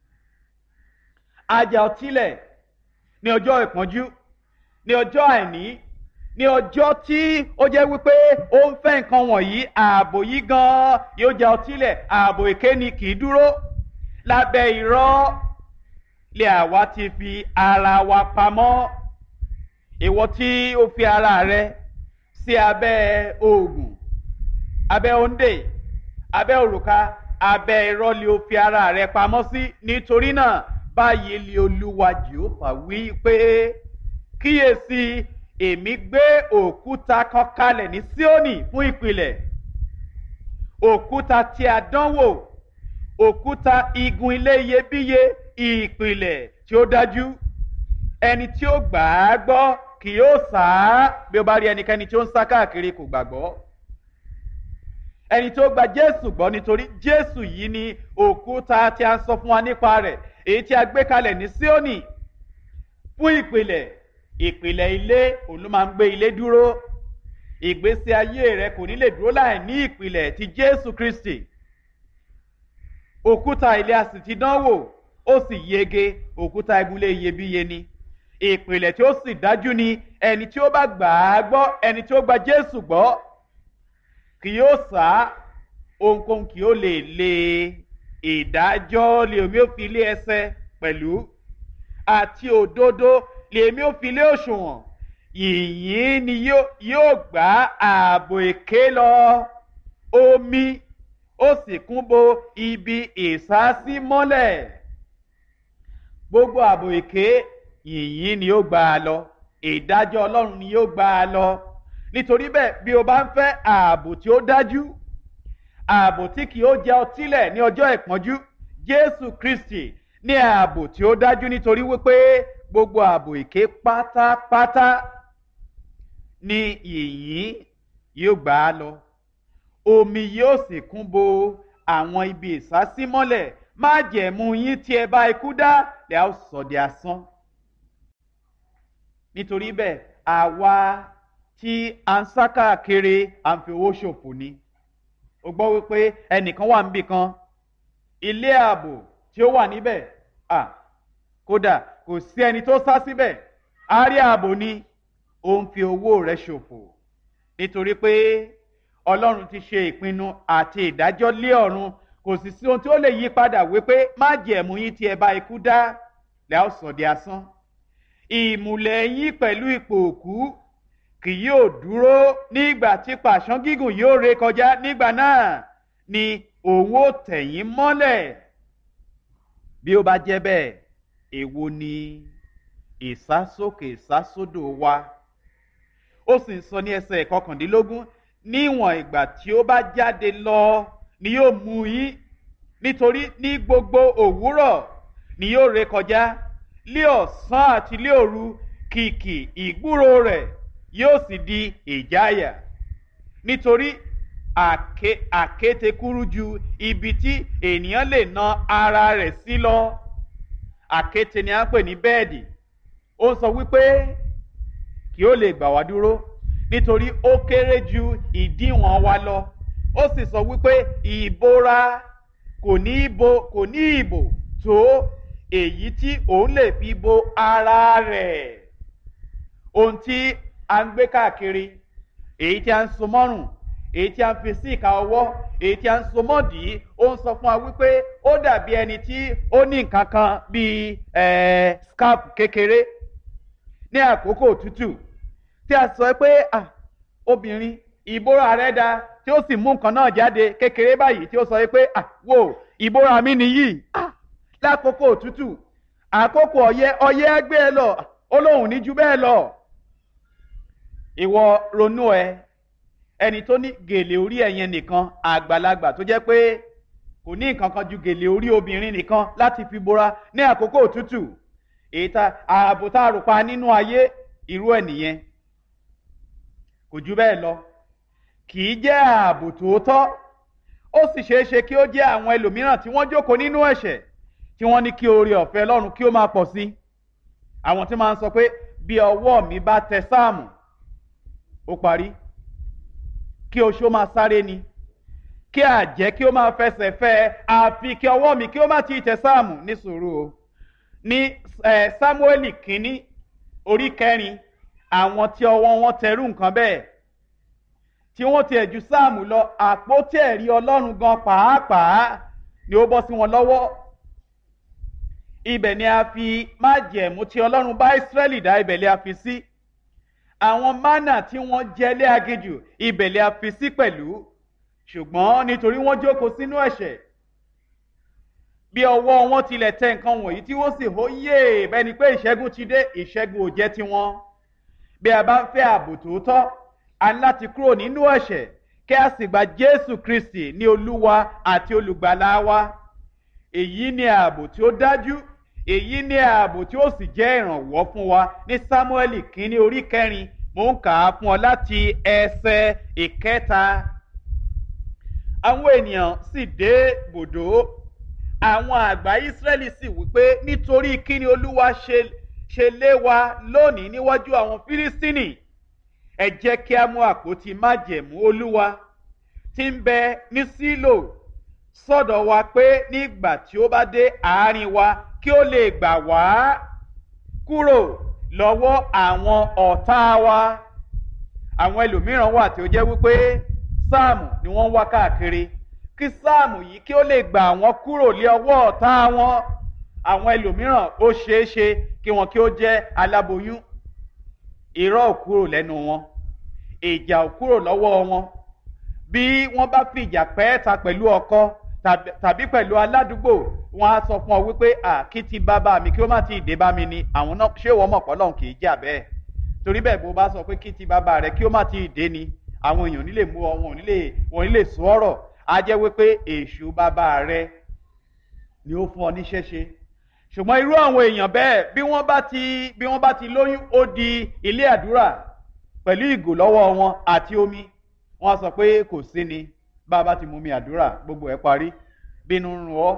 ajá ọtílẹ̀ ní ọjọ́ ìpọ́njú ní ọjọ́ àìní ní ọjọ́ tí ó jẹ́ wípé ó ń fẹ́ nǹkan wọ̀nyí ààbò yìí gan-an yóò já ọtílẹ̀ ààbò èké ni kì í dúró lábẹ́ irọ́ lé àwa ti fi ara wa pamọ́ ìwọ tí ó fi ara rẹ sí abẹ́ oògùn abẹ́ òǹdè abẹ́ òrùka abẹ́ irọ́ lé o fi ara rẹ pamọ́ sí nítorí náà báyìí lé olúwa jehova wí pé kíyèsí èmi gbé òkúta kan kalẹ̀ ní síónì fún ìpìlẹ̀ òkúta tí a dánwò òkúta igun ilé iyebíye ìpìlẹ̀ tí ó dájú ẹni tí ó gbà á gbọ́ kì yóò sá bí ó bá rí ẹnikẹ́ni tí ó ń sá káàkiri kò gbàgbọ́ ẹni tí ó gba jésù gbọ́ nítorí jésù yìí ni òkúta tí a ń sọ fún wa nípa rẹ̀ èyí tí a gbé kalẹ̀ ní síónì fún ìpìlẹ̀ ìpìlẹ̀ ilé òun ló máa ń gbé ilé dúró ìgbésí ayé rẹ kò ní lè dúró láì ní ìpìlẹ̀ ti jésù kristi òkúta ilé a sì ti dánwò ó sì yege òkúta ibùlé iyebíye ni ìpìlẹ̀ tí ó sì dájú ni ẹni tí ó bá gbà á gbọ́ ẹni tí ó gba jésù gbọ́ kì yóò sá ohunkóhun kì yóò lè lé ìdájọ́ lè omi ó fi lé ẹsẹ̀ pẹ̀lú àti òdodo lèmi ò fi lé òṣùwọ̀n yìnyín ni yóò gbá ààbò èké lọ omi ó sì kún bo ibi ìsásí mọ́lẹ̀ gbogbo ààbò èké yìnyín ni yóò gbá a lọ ìdájọ́ ọlọ́run ni yóò gbá a lọ nítorí bẹ́ẹ̀ bí o bá ń fẹ́ ààbò tí ó dájú ààbò tí kì í ó jẹ́ ọtílẹ̀ ní ọjọ́ ìpọ́njú jésù kristi ní ààbò tí ó dájú nítorí wípé gbogbo ààbò èké pátápátá ni yìnyín yóò gbà á lọ omi yóò sì kún bo àwọn ibi ìsásímọ́lẹ̀ má jẹ̀mú yín tí ẹ bá ikú dá lè lẹ́ a ó sọ di asán nítorí bẹ́ẹ̀ àwa tí a ń sá káàkiri à ń fi owó ṣòfò ni o gbọ́ wípé ẹnìkan wà níbì kan ilé ààbò tí ó wà níbẹ̀ à kódà kò sí ẹni tó sá síbẹ̀ àárí ààbò ni ó ń fi owó rẹ̀ ṣòfò nítorí pé ọlọ́run ti ṣe ìpinnu àti ìdájọ́ lé ọ̀run kò sì sí ohun tí ó lè yí padà wípé má jẹ̀mú yín tí ẹ bá ikú dá lẹ́ ó sọ di asán ìmùlẹ̀ yín pẹ̀lú ipò òkú kì yóò dúró nígbà tí pàṣán gígùn yóò ré kọjá nígbà náà ni òun ó tẹ̀yìn mọ́lẹ̀ bí ó bá jẹ́ bẹ́ẹ̀ èwo ni ìsásókè ìsásódò wa ó sì ń sọ ní ẹsẹ̀ kọkàndínlógún níwọ̀n ìgbà tí ó bá jáde lọ ni yóò mú yín nítorí ní gbogbo òwúrọ̀ ni yóò ré kọjá lé ọ̀sán àti lé òru kìkì ìgbúrò rẹ̀ yóò sì di ìjáyà nítorí àké àkétekúrú ju ibi tí ènìyàn lè na ara rẹ̀ sí lọ àkéte ni a ń pè ní bẹ́ẹ̀dì ó sọ wípé kí ó lè gbà wá dúró nítorí ó kéré ju ìdíwọ̀n wa lọ ó sì sọ wípé ìbora kò ní ìbò kò ní ìbò tó èyí tí òun lè fi bo ara rẹ̀ ohun tí a ń gbé káàkiri èyí tí a ń so mọ́rùn èyí tí a ń fi sí ìka ọwọ́ èyí tí a ń so mọ́dì ó ń sọ fún wa wípé ó dàbí ẹni tí ó ní nǹkan kan bíi scarf kékeré ní àkókò òtútù tí a sọ pé obìnrin ìbora rẹ̀ da tí ó sì mú nǹkan náà jáde kékeré báyìí tí ó sọ pé wò ìbora mi nìyí lákòókò òtútù àkókò ọyẹ́ ọyẹ́ gbé ẹ lọ ó lóun ní ju bẹ́ẹ̀ lọ ìwọ ronú ẹ ẹni tó ní gèlè orí ẹ̀yẹn nìkan àgbàlagbà tó jẹ́ pé kò ní nǹkan kan ju gèlè orí obìnrin nìkan láti fi bora ní àkókò òtútù èyí tá ààbò tá a rò pa nínú ayé irú ẹ̀ nìyẹn kò ju bẹ́ẹ̀ lọ kì í jẹ́ ààbò tòótọ́ ó sì ṣeé ṣe kí ó jẹ́ àwọn ẹlòmíràn tí wọ́n jókòó nínú ẹ̀ṣẹ̀ tí wọ́n ní kí oore ọ̀fẹ́ lọ́run kí ó máa pọ̀ sí àwọn tí máa ń sọ pé bí ọwọ́ mi bá tẹ sáàmù ó parí kí oṣó máa sáré ni kí àjẹ́ kí ó máa fẹsẹ̀ fẹ́ àfi kí ọwọ́ mi kí ó má ti tẹ sáàmù ní sùúrù o ní sámúẹ́lì kínní orí kẹrin àwọn tí ọwọ́ wọn tẹrú nǹkan bẹ́ẹ̀ tí wọ́n ti ẹ̀jú sáàmù lọ àpótí ẹ̀rí ọlọ́run gan pàápàá ni ó bọ́ sí wọn lọ́wọ́ ibẹ̀ ni a fi májẹ̀mú tí ọlọ́run bá ìsírẹ́lì dá ibẹ̀ ni a fi sí àwọn mánà tí wọ́n jẹ lé agejù ibẹ̀ ni a fi sí pẹ̀lú ṣùgbọ́n nítorí wọ́n jókòó sínú ẹ̀ṣẹ̀ bí ọwọ́ wọn tilẹ̀ tẹ nǹkan wọ̀nyí tí wọ́n sì hó yé bẹ́ẹ̀ ni pé ìṣẹ́gun ti dé ìṣẹ́gun ò jẹ́ tiwọn bí a bá ń fẹ́ ààbò tòótọ́ a ní láti kúrò nínú ẹ̀ṣẹ̀ kí a sì gba jésù kristi ní olúwa àti olùgbàlà wa èyí ni ààbò tí ó dájú èyí ni ààbò tí ó sì jẹ́ ìrànwọ́ fún wa ní sámúẹ́lì kínní orí kẹrin mò ń kà á fún ọ láti ẹsẹ̀ ìkẹta àwọn ènìyàn sì dé bòdó àwọn àgbà ìsírẹ́lì sì wípé nítorí kíni olúwa ṣe ṣe lé wa lónìí níwájú àwọn fílístínì ẹ jẹ́ kí a mú àpótí májẹ̀mú olúwa tí ń bẹ ní sílò sọ́dọ̀ wa pé nígbà tí ó bá dé àárín wa kí ó lè gbà wá kúrò lọ́wọ́ àwọn ọ̀tá wa àwọn ẹlòmíràn wà tí ó jẹ́ wípé sáàmù ni wọ́n ń wá káàkiri kí sáàmù yìí kí ó lè gbà wọ́n kúrò lé ọwọ́ ọ̀tá wọn àwọn ẹlòmíràn ó ṣeé ṣe kí wọn kí ó jẹ́ aláboyún irọ́ ò kúrò lẹ́nu wọn ìjà ò kúrò lọ́wọ́ wọn bí wọ́n bá fìjà pẹ́ẹ́ta pẹ̀lú ọkọ tàbí pẹ̀lú aládùúgbò wọn á sọ fún ọ wípé à kí ti bàbá mi kí ó má ti dé bá mi ni àwọn náà ṣé wọ́n mọ̀ pọ́ lọ́hùn kì í jà bẹ́ẹ̀ torí bẹ́ẹ̀ bó bá sọ pé kí ti bàbá rẹ kí ó má ti dé ni àwọn èèyàn nílè mú ọ wọn ò nílè wọn ò nílè sọ ọ̀rọ̀ á jẹ́ wípé èṣù bàbá rẹ ni ó fún ọ níṣẹ́ ṣe ṣùgbọ́n irú àwọn èèyàn bẹ́ẹ̀ bí wọ́n bá ti bí wọ́n bá ti lóyún ó di ilé àdúrà pẹ̀lú ìgò lọ́wọ́ wọn àti omi wọ́n á sọ pé kò sí ni bá a bá ti mú mi àdúrà gbogbo ẹ̀ parí bínú ń rún ọ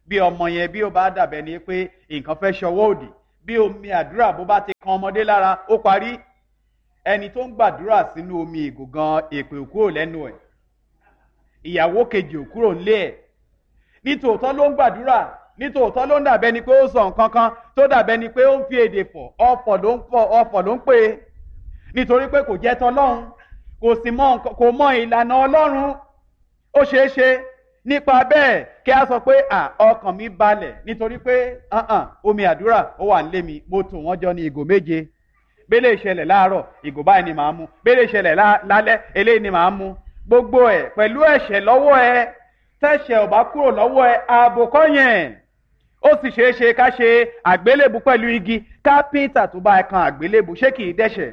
bí ọmọ yẹn bí ó bá dàbẹ ni pé nǹkan fẹ́ ṣọwọ́ òdì bí omi àdúrà bó bá ti kan ọmọdé lára ó parí ẹni tó ń gbàdúrà sínú omi ìgò gan èpè ò kúrò lẹ́nu ẹ̀ ìyàwó kejì ò kúrò nílé ẹ̀ nítòótọ́ ló ń gbàdúrà nítòótọ́ ló ń dàbẹ́ ni pé ó sọ nǹkan kan tó dàbẹ́ ni pé ó ń fi èdè fọ̀ ọ̀fọ̀ ló ń fọ̀ ọ̀fọ̀ ló ń pè é nítorí pé kò jẹ́ tọlọ́run kò sì mọ kò mọ ìlànà ọlọ́run ó ṣeé ṣe nípa bẹ́ẹ̀ kí a sọ pé à ọkàn mi balẹ̀ nítorí pé omi àdúrà ó wà nílé mi mo tò wọ́n jọ ní ìgò méje bẹ́lẹ̀ ìṣẹ̀lẹ̀ láàárọ̀ ìgò báyìí ni màá mu bẹ́lẹ̀ ìṣẹ̀lẹ̀ lálẹ́ eléyìí ni màá mu gbogbo ẹ̀ pẹ̀lú ẹ̀ṣẹ̀ lọ́wọ́ ẹ tẹ̀ṣẹ̀ ò bá kúrò lọ́wọ́ ẹ ààbò kọ́ yẹn ó sì ṣeé ṣe ká ṣe àgbélébù pẹ̀lú igi kápẹ́ńtà tó bá ẹ kan àgbélébù ṣé kì í dẹ́ṣẹ̀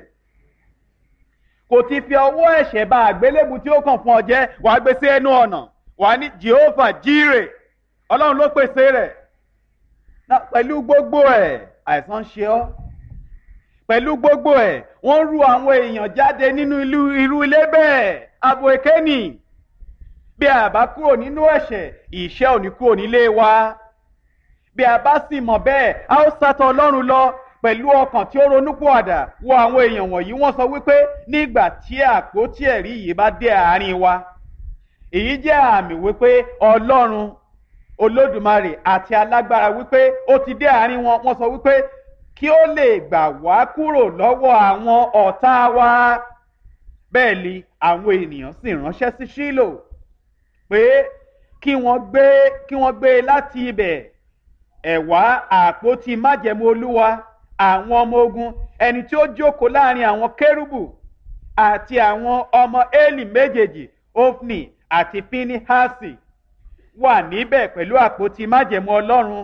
kò ti fi ọwọ́ ẹ̀ṣẹ̀ bá àgbélébù tí ó kàn fún ọ jẹ́ wàá gbé sí ẹnu ọ̀nà wàá ní Jehovah jíre ọlọ́run ló pèsè rẹ̀ pẹ̀lú gbogbo ẹ̀ àìsàn ṣe ọ́ pẹ̀lú gbogbo ẹ̀ wọ́n ru àwọn èèyàn jáde nínú irú ilé bẹ́ẹ̀ abo èkéni bí a bá kúrò nínú ẹ̀ṣẹ̀ ìṣẹ́ ò ní kúrò nílé wa bí a bá sì mọ̀ bẹ́ẹ̀ a ó sátọ̀ ọlọ́run lọ pẹ̀lú ọkàn tí ó ronúpìwàdà wo àwọn èèyàn wọ̀nyí wọ́n sọ wípé nígbà tí àpótí ẹ̀rí yìí bá dé àárín wa èyí jẹ́ àmì wípé ọlọ́run olódùmarè àti alágbára wípé ó ti dé àárín wọn wọ́n sọ wípé kí ó lè gbà wá kúrò lọ́wọ́ àwọn ọ̀tá wa bẹ́ẹ̀ ni àwọn ènìyàn sì ránṣẹ́ sí Ṣílò pé kí wọ́n gbé kí wọ́n gbé láti ibẹ̀ ẹ̀wá àpótí májẹ̀mú olúwa àwọn ọmọ ogun ẹni tí ó jókòó láàrin àwọn kérúbù àti àwọn ọmọ Élì méjèèjì Ofni àti Pinihasi wà níbẹ̀ pẹ̀lú àpótí májẹ̀mú ọlọ́run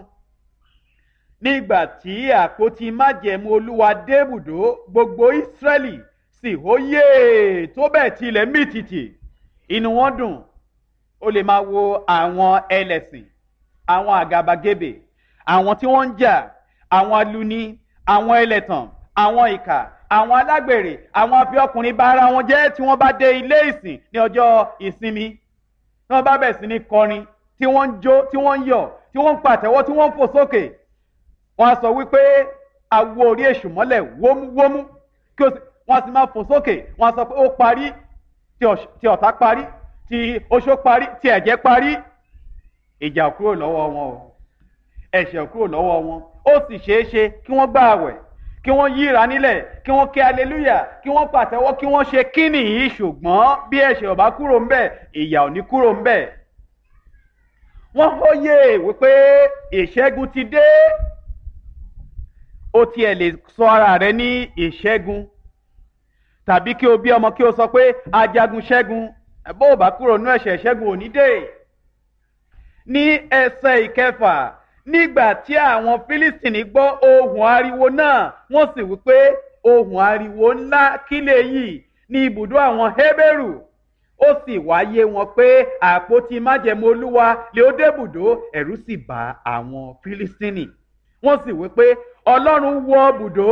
nígbà tí àpótí májẹ̀mú olúwa débùdó gbogbo Ísírẹ́lì sì hóyè tó bẹ́ẹ̀ tilẹ̀ mìtìtì inú wọn dùn ó lè máa wo àwọn ẹlẹ́sìn àwọn àgàbàgebè àwọn tí wọ́n ń jà àwọn aluni àwọn ẹlẹ́tàn àwọn ìkà àwọn alágbèrè àwọn afiọkùnrin bá ara wọn jẹ́ tí wọ́n bá dé ilé ìsìn ní ọjọ́ ìsinmi tí wọ́n bá bẹ̀ sí ní kọrin tí wọ́n ń jó tí wọ́n ń yọ̀ tí wọ́n ń pàtẹ́wọ́ tí wọ́n ń fò sókè wọ́n á sọ wípé awo orí èṣù mọ́lẹ̀ wómúwómú kí wọ́n sì máa fò sókè wọ́n á sọ pé ó parí tí ọ̀tá parí tí oṣó parí tí ẹ̀jẹ̀ parí ìjà kúrò lọ́wọ́ wọn o ẹ̀ṣẹ̀ kúrò lọ́wọ́ wọn ó sì ṣeé ṣe kí wọ́n gbà àwẹ̀ kí wọ́n yíra nílẹ̀ kí wọ́n ké aleluya kí wọ́n pàtẹ́wọ́ kí wọ́n ṣe kíni yìí ṣùgbọ́n bí ẹ̀ṣẹ̀ ò bá kúrò ńbẹ̀ ìyà ò ní kúrò ńbẹ̀. wọ́n hóye wípé ìṣẹ́gun ti dé ó tiẹ̀ lè sọ ara rẹ ní ìṣẹ́gun tàbí kí o bí ọmọ kí o sọ pé ajagun ṣẹ́gun bó o bá kúrò nínú ẹ̀ṣẹ̀ ṣẹ́gun ò ní dé. ní ẹsẹ̀ ìkẹfà nígbà tí àwọn fílístìnì gbọ́ ohùn ariwo náà wọ́n sì wí pé ohùn ariwo ńlá kílẹ̀ yìí ní ibùdó àwọn hébérù ó sì wáyé wọn pé àpótí májẹ̀mú olúwa lè ó débùdó ẹ̀rù sì bá àwọn fílístìnì wọ́n sì wí pé ọlọ́run wọ bùdó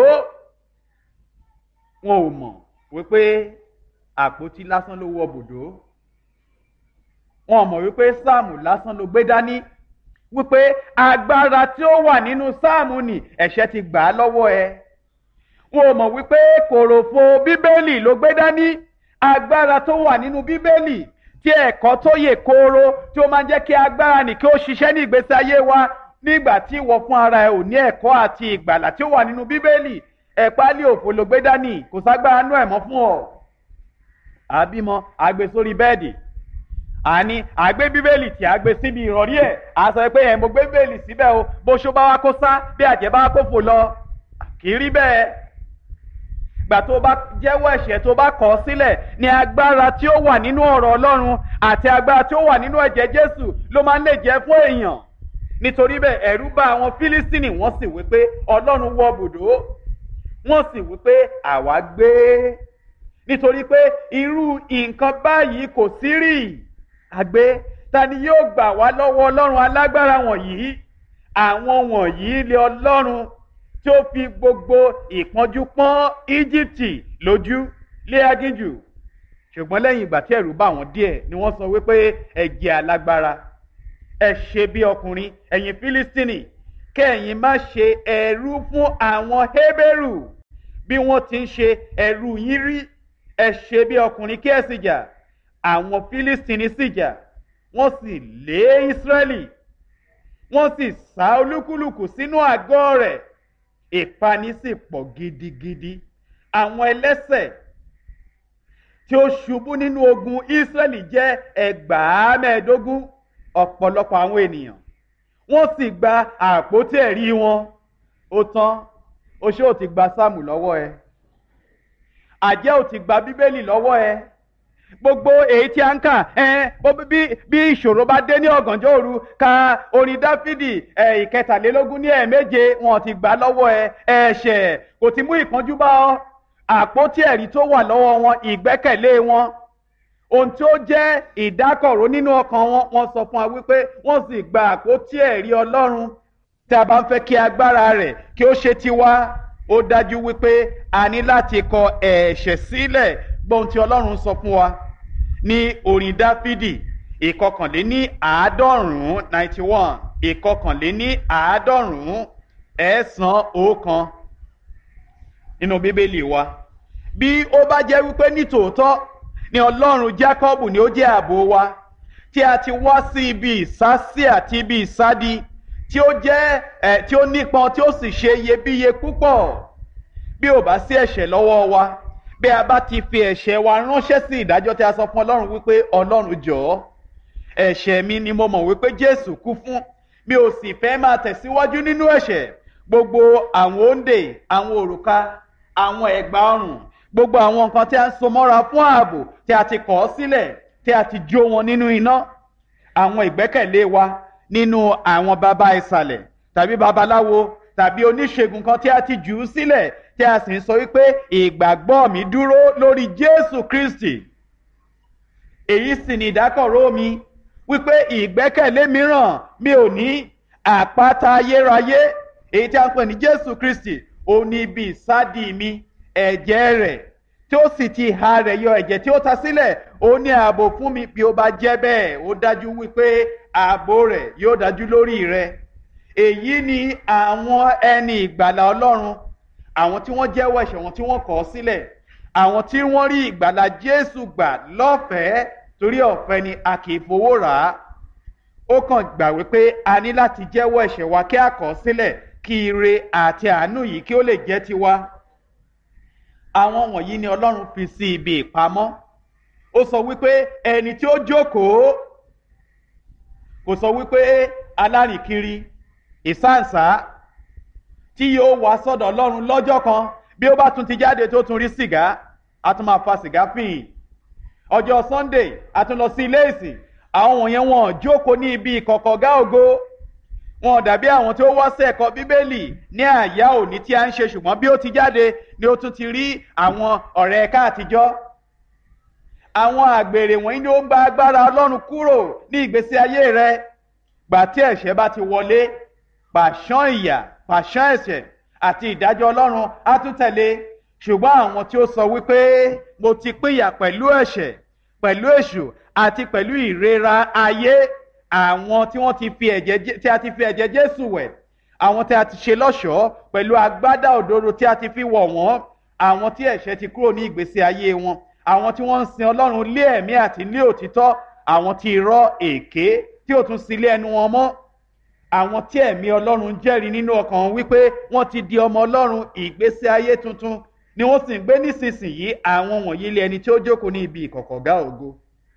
wọn ò mọ̀ wípé àpótí lásán ló wọ bùdó wọn ò mọ̀ wípé sáàmù lásán ló gbé dání wípé agbára tí ó wà nínú sáàmù ni ẹ̀ṣẹ̀ ti gbà á lọ́wọ́ ẹ. wọn ò mọ̀ wípé kòròfo bíbélì ló gbé dání agbára tó wà nínú bíbélì tí ẹ̀kọ́ tó yè kooro tí ó máa ń jẹ́ kí agbára nì kí ó ṣiṣẹ́ ní ìgbésí ayé wa nígbà tí ìwọ fún ara ẹ ò ní ẹ̀kọ́ àti ìgbàlà tí ó wà nínú bíbélì ẹ̀pálí òfò ló gbé dání kò ságbára nú ẹ̀ mọ́ fún ọ. àbímọ àgbè sórí bẹ́ẹ̀dì àní àgbé bíbélì tí a gbé síbi ìrọ̀rí ẹ̀ a sọ pé ẹ̀ mo gbé bíbélì síbẹ̀ o bó ṣó bá wá kó sá bí àjẹ́ bá kó fò lọ kì í rí bẹ́ẹ̀. gbà tó bá jẹ́wọ́ ẹ̀ṣẹ̀ tó bá kọ̀ ọ́ sílẹ̀ ni agbára tí ó wà nínú ọ̀rọ̀ ọlọ́run àti agbára tí ó wà nínú ẹ̀jẹ̀ jésù ló máa ń lè jẹ́ fún èèyàn. nítorí bẹ́ẹ̀ ẹ̀rú bá àwọn fílístìnì wọ́n sì wí pé ọlọ́run wọ bùdó wọ́n sì wí pé àwa gbé nítorí pé irú nǹkan báyìí kò sí rí àgbé ta ni yóò gbà wá lọ́wọ́ ọlọ́run alágbára wọ̀nyí àwọn wọ̀nyí lé ọlọ́run tí ó fi gbogbo ìpọ́njú pọ́n íjíbítì lójú lé agíjù ṣùgbọ́n lẹ́yìn ìgbà tí ẹ̀rù bá wọn díẹ̀ ni wọ́n sọ wípé ẹ jẹ́ alágbára ẹ ṣe bí ọkùnrin ẹ̀yin fílístínì kẹ́yìn má ṣe ẹrú fún àwọn hébérù bí wọ́n ti ń ṣe ẹrú yín rí ẹ ṣe bí ọkùnrin kí ẹ sì jà àwọn fílístínì sì jà wọ́n sì lé ísírẹ́lì wọ́n sì sá olúkúlùkù sínú àgọ́ rẹ̀ ìpani sì pọ̀ gidigidi àwọn ẹlẹ́sẹ̀ tí ó ṣubú nínú ogun ísírẹ́lì jẹ́ ẹgbàá mẹ́ẹ̀ẹ́dógún ọ̀pọ̀lọpọ̀ àwọn ènìyàn wọ́n sì gba àpótí ẹ̀rí wọn ó tán oṣó ò ti gba sáàmù lọ́wọ́ ẹ àjẹ́ ò ti gba bíbélì lọ́wọ́ ẹ gbogbo èyí tí a ń kà ẹ bí bí ìṣòro bá dé ní ọ̀gànjọ́ òru ka orin dáfídì ẹ ìkẹtàlélógún ní ẹ̀ẹ̀méje wọn ti gbà lọ́wọ́ ẹ ẹ̀ṣẹ̀ kò ti mú ìpọ́njú bá ọ àpótí ẹ̀rí tó wà lọ́wọ́ wọn ìgbẹ́kẹ̀lé wọn ohun tí ó jẹ́ ìdákọ̀ró nínú ọkàn wọn wọ́n sọ fún wa wípé wọ́n sì gba àpótí ẹ̀rí ọlọ́run tí a bá ń fẹ́ kí agbára rẹ̀ kí ó ṣe tiwa ó dájú wípé a ní láti kọ ẹ̀ṣẹ̀ sílẹ̀ gbọ́n tí ọlọ́run sọ fún wa ní orin dáfídì ìkọkànléní àádọ́rùn-ún ninety one ìkọkànléní àádọ́rùn-ún ẹ̀ẹ́sán ọ̀kan nínú bíbélì wa bí ó bá jẹ́ wípé nítòótọ́ ni ọlọ́run jákọ́bù ni ó jẹ́ ààbò wa tí a ti wá sí ibi ìsásí àti ibi ìsádi tí ó jẹ́ ẹ̀ tí ó nípọn tí ó sì ṣe iyebíye púpọ̀ bí ò bá sí ẹ̀ṣẹ̀ lọ́wọ́ wa bí a bá ti fi ẹ̀ṣẹ̀ wa ránṣẹ́ sí ìdájọ́ tí a sọ fún ọlọ́run wípé ọlọ́run jọ̀ọ́ ẹ̀ṣẹ̀ mi ni mo mọ̀ wípé jésù kú fún mi ò sì fẹ́ máa tẹ̀síwájú nínú ẹ̀ṣẹ̀ gbogbo àwọn òǹdè àwọn òrùka àwọn ẹ̀gbà ọrùn gbogbo àwọn nǹkan tí a ń so mọ́ra fún ààbò tí a ti kọ̀ ọ́ sílẹ̀ tí a ti jó wọn nínú iná àwọn ìgbẹ́kẹ̀lé wa nínú àwọn baba ìsàlẹ̀ tàbí babaláwo tàbí oníṣègùn kan tí a ti jù ú sílẹ̀ tí a sì ń sọ wípé ìgbàgbọ́ mi dúró lórí jésù kristi èyí sì ni ìdákọ̀ró mi wípé ìgbẹ́kẹ̀lé mìíràn mi ò ní àpáta ayérayé èyí tí a ń pè ní jésù kristi ó ní ibi ìsádi mi ẹ̀jẹ̀ rẹ̀ tí ó sì ti ha rẹ̀ yọ ẹ̀jẹ̀ tí ó ta sílẹ̀ ó ní ààbò fún mi bí ó bá jẹ́ bẹ́ẹ̀ ó dájú wípé ààbò rẹ̀ yóò dájú lórí rẹ̀ èyí ni àwọn ẹni ìgbàlà ọlọ́run àwọn tí wọ́n jẹ́wọ́ ẹ̀ṣẹ̀ wọn tí wọ́n kọ̀ ọ́ sílẹ̀ àwọn tí wọ́n rí ìgbàlà jésù gbà lọ́fẹ̀ẹ́ torí ọ̀fẹ́ ni a kì í fowó rà á ó kàn gbà wípé a ní láti jẹ́wọ́ ẹ̀ṣẹ̀ wa kí a kọ̀ ọ́ sílẹ̀ kí ire àti àánú yìí kí ó lè jẹ́ tiwa àwọn wọ̀nyí ni ọlọ́run fi sí ibi ìpamọ́ ó sọ wípé ẹni tí ó jókòó kò sọ wípé alárìnkiri ìsáǹsá tí yóò wá sọ́dọ̀ ọlọ́run lọ́jọ́ kan bí ó bá tún ti jáde tó tún rí sìgá a tún máa fa sìgá fìhìn ọjọ́ sunday a tún lọ sí ilé ìsìn àwọn wọ̀nyẹn wọn jókòó ní ibi ìkọ̀kọ̀gá ògo wọn dàbí àwọn tí ó wá sí ẹ̀kọ́ bíbélì ní àyà òní tí a ń ṣe ṣùgbọ́n bí ó ti jáde ni ó tún ti rí àwọn ọ̀rẹ́ ẹ̀ka àtijọ́ àwọn àgbèrè wọ̀nyí ni ó ń gba agbára ọlọ́run kúrò ní ìgbésí ayé rẹ gbà tí ẹ̀ṣẹ̀ bá ti wọlé pàṣán ìyà pàṣán ẹ̀ṣẹ̀ àti ìdájọ́ ọlọ́run á tún tẹ̀lé ṣùgbọ́n àwọn tí ó sọ wípé mo ti pínyà pẹ̀lú ẹ̀ṣẹ̀ pẹ̀lú èṣù àti pẹ̀lú ìrera ayé àwọn tí wọ́n ti fi ẹ̀jẹ̀ tí a ti fi ẹ̀jẹ̀ jésù wẹ̀ àwọn tí a ti ṣe lọ́ṣọ̀ọ́ pẹ̀lú agbádá òdodo tí a ti fi wọ̀ wọ́n àwọn tí ẹ̀ṣẹ̀ ti kúrò ní ìgbésí ayé wọn àwọn tí wọ́n ń sin ọlọ́run lé ẹ̀mí àti lé òtítọ́ àwọn tí irọ́ èké tí ò tún sí ilé ẹnu wọn mọ́ àwọn tí ẹ̀mí ọlọ́run jẹ́rìí nínú ọkàn wọn wípé wọ́n ti di ọmọ ọlọ́run ìgbésí ayé tuntun ni wọ́n sì ń gbé nísinsìnyí àwọn wọ̀nyí lé ẹni tí ó jókòó ní ibi ìkọ̀kọ̀gá ògo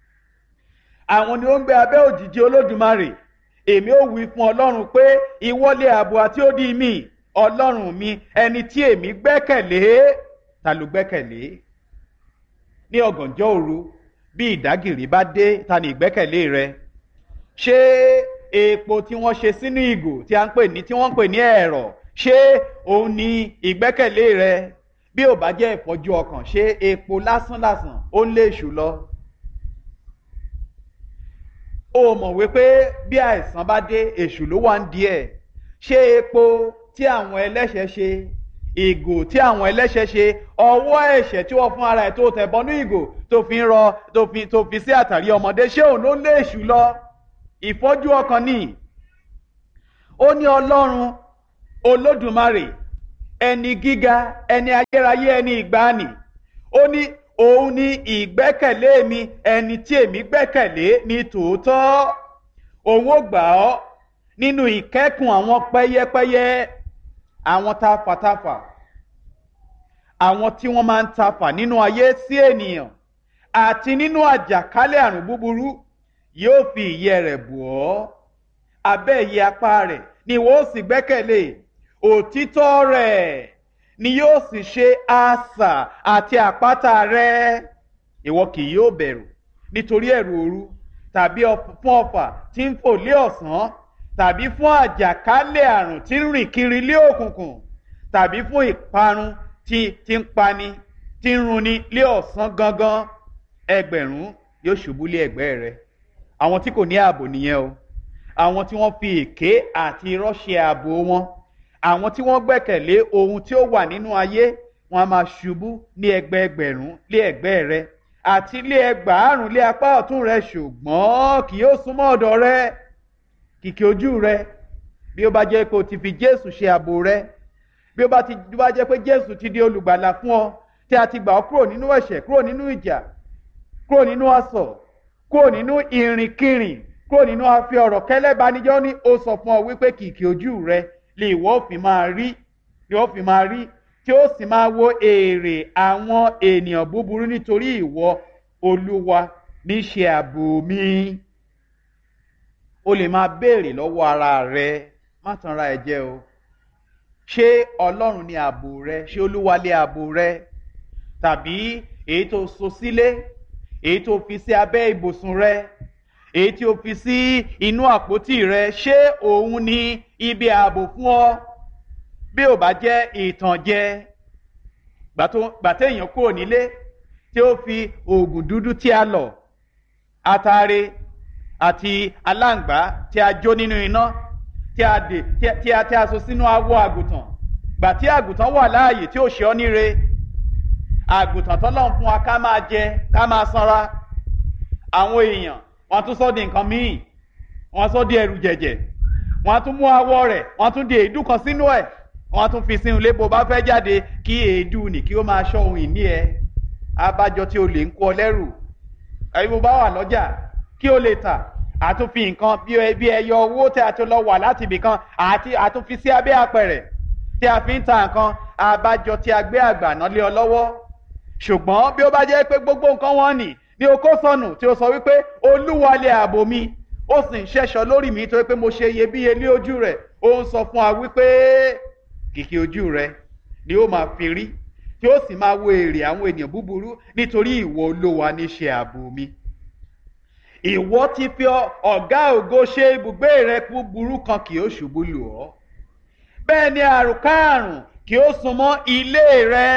àwọn ni ó ń gbé abẹ́ òjìji olódùmarè èmi ò wí fún ọlọ́run pé ìwọlé ààbò àti ó di mí ọlọ́run mi ẹni tí èmi gbẹ́kẹ̀lé ta ló gbẹ́kẹ̀lé ní ọ̀gànjọ́ òru bí ìdágìrì bá dé ta ni ìgbẹ́kẹ̀lé rẹ ṣé epo tí wọ́n ṣe sínú ìgò tí a ń pè ní tí wọ́n ń pè ní ẹ̀rọ ṣé òun ni ìgbẹ́kẹ̀lé rẹ bí ò bá jẹ́ ìfọ́jú ọkàn ṣé epo lásánlàsàn ó ń lé èṣù lọ ó mọ̀ wípé bí àìsàn bá dé èṣù ló wà ń di ẹ̀ ṣé epo tí àwọn ẹlẹ́ṣẹ̀ ṣe ìgò tí àwọn ẹlẹ́ṣẹ̀ ṣe ọwọ́ ẹ̀ṣẹ̀ tí wọ́n fún ara ẹ̀ tó tẹ̀ bọ́nú ìgò tó fi ń rọ tó fi tó fi sí àtàrí ọmọdé ṣé òun ló lé èṣù lọ ìfọ́jú ọkàn ní ó ní ọlọ́run olódùmarè ẹni gíga ẹni ayérayé ẹni ìgbàanì ó ní òun ni ìgbẹ́kẹ̀lé mi ẹni tí èmi gbẹ́kẹ̀lé ní tòótọ́ òun ó gbà ọ́ nínú ìkẹ́kùn àwọn pẹ́yẹ́pẹ́yẹ àwọn tafàtafà àwọn tí wọ́n máa ń tafà nínú ayé sí ènìyàn àti nínú àjàkálẹ̀ àrùn búburú yóò fi ìyẹ́ rẹ̀ bù ọ́ abẹ́ ìyẹ́ apá rẹ̀ ni wọ́n ó sì gbẹ́kẹ̀lé òtítọ́ rẹ̀ ni yóò sì ṣe asà àti àpáta rẹ̀ ìwọ kì yóò bẹ̀rù nítorí ẹ̀rù òru tàbí fún ọfà tí ń fò lé ọ̀sán tàbí fún àjàkálẹ̀ àrùn tí ń rìn kiri lé òkùnkùn tàbí fún ìparun tí tí ń pani tí ń runi lé ọ̀sán gangan ẹgbẹ̀rún yóò ṣubú lé ẹ̀gbẹ́ rẹ̀ àwọn tí kò ní ààbò nìyẹn o àwọn tí wọ́n fi èké àti irọ́ ṣe ààbò wọn àwọn tí wọ́n gbẹ́kẹ̀lé ohun tí ó wà nínú ayé wọn a máa ṣubú ní ẹgbẹẹgbẹ̀rún lé ẹ̀gbẹ́ rẹ̀ àti lé ẹgbàárùn lé apá ọ̀tún rẹ̀ ṣùgbọ́n kì yóò súnmọ́ ọ̀dọ̀ rẹ̀ kìkì ojú rẹ̀ bí ó bá jẹ́ pé o ti fi Jésù ṣe ààbò rẹ̀ bí ó bá ti bá jẹ́ pé Jésù ti di olùgbàlà fún ọ tí a ti gbà ọ́ kúrò nínú ẹ̀ṣẹ̀ kúrò nínú ìjà kúrò nínú asọ̀ kúrò nínú ìrìnkìrìn kúrò nínú afi ọ̀rọ̀ kẹ́lẹ́banijọ́ ní ó sọ fún ọ wípé kìkì ojú rẹ lè wọ́ fi máa rí lè wọ́ fi máa rí tí ó sì máa wo èrè àwọn ènìyàn búburú nítorí ìwọ olúwa níṣe ààbò mi o lè máa béèrè lọ́wọ́ ara rẹ má tanra ẹ jẹ o ṣé ọlọ́run ni ààbò rẹ ṣé olúwa lé ààbò rẹ tàbí èyí tó so sílé èyí tó fi sí abẹ́ ibùsùn rẹ èyí tí o fi sí inú àpótí rẹ ṣé òun ni ibi ààbò fún ọ bí ò bá jẹ́ ìtànjẹ gbàtẹ́yìn kúrò nílé tí ó fi oògùn dúdú tí a lọ̀ atare àti aláǹgbá tí a jó nínú iná tí a dè tí a tí a so sínú awọ àgùntàn gbà tí àgùntàn wà láàyè tí ò ṣe ọ́ níre àgùntàn tọ́lọ́run fún wa ká máa jẹ ká máa sanra àwọn èèyàn wọ́n tún sọ di nǹkan míì wọ́n sọ di ẹrù jẹ̀jẹ̀ wọ́n tún mú awọ rẹ̀ wọ́n tún di èédú kan sínú ẹ̀ wọ́n tún fi sínú ilé bó bá fẹ́ jáde kí èédú nì kí ó máa ṣọ́ ohun ìní ẹ abájọ tí o lè ń kó ọ lẹ́rù ẹ̀yin bó bá wà lọ́jà kí o lè tà àtúnfi nǹkan bí ẹyọ owó tí a ti lọ wà láti ibì kan àti àtúnfi sí abẹ́ apẹ̀rẹ̀ tí a fi ń ta nǹkan abájọ tí a gbé àgbàná lé ọ lọ́wọ́ ṣùgbọ́n bí ó bá jẹ́ pé gbogbo nǹkan wọn nì ní okó sọnù tí ó sọ wípé olúwa lé ààbò mi ó sì ń ṣẹ́ṣọ lórí mi torí pé mo ṣe iyebíye ní ojú rẹ̀ ó ń sọ fún wa wípé kìkì ojú rẹ̀ ni ó máa fi rí tí ó sì máa wo èrè àwọn ènìyàn búburú nítorí ìwọ olówa ní ṣe ààbò mi ìwọ ti fi ọ̀gá ògo ṣe ibùgbé rẹ búburú kan kì ó ṣubú lù ọ́ bẹ́ẹ̀ ni àrùnkárùn kì ó súnmọ́ ilé rẹ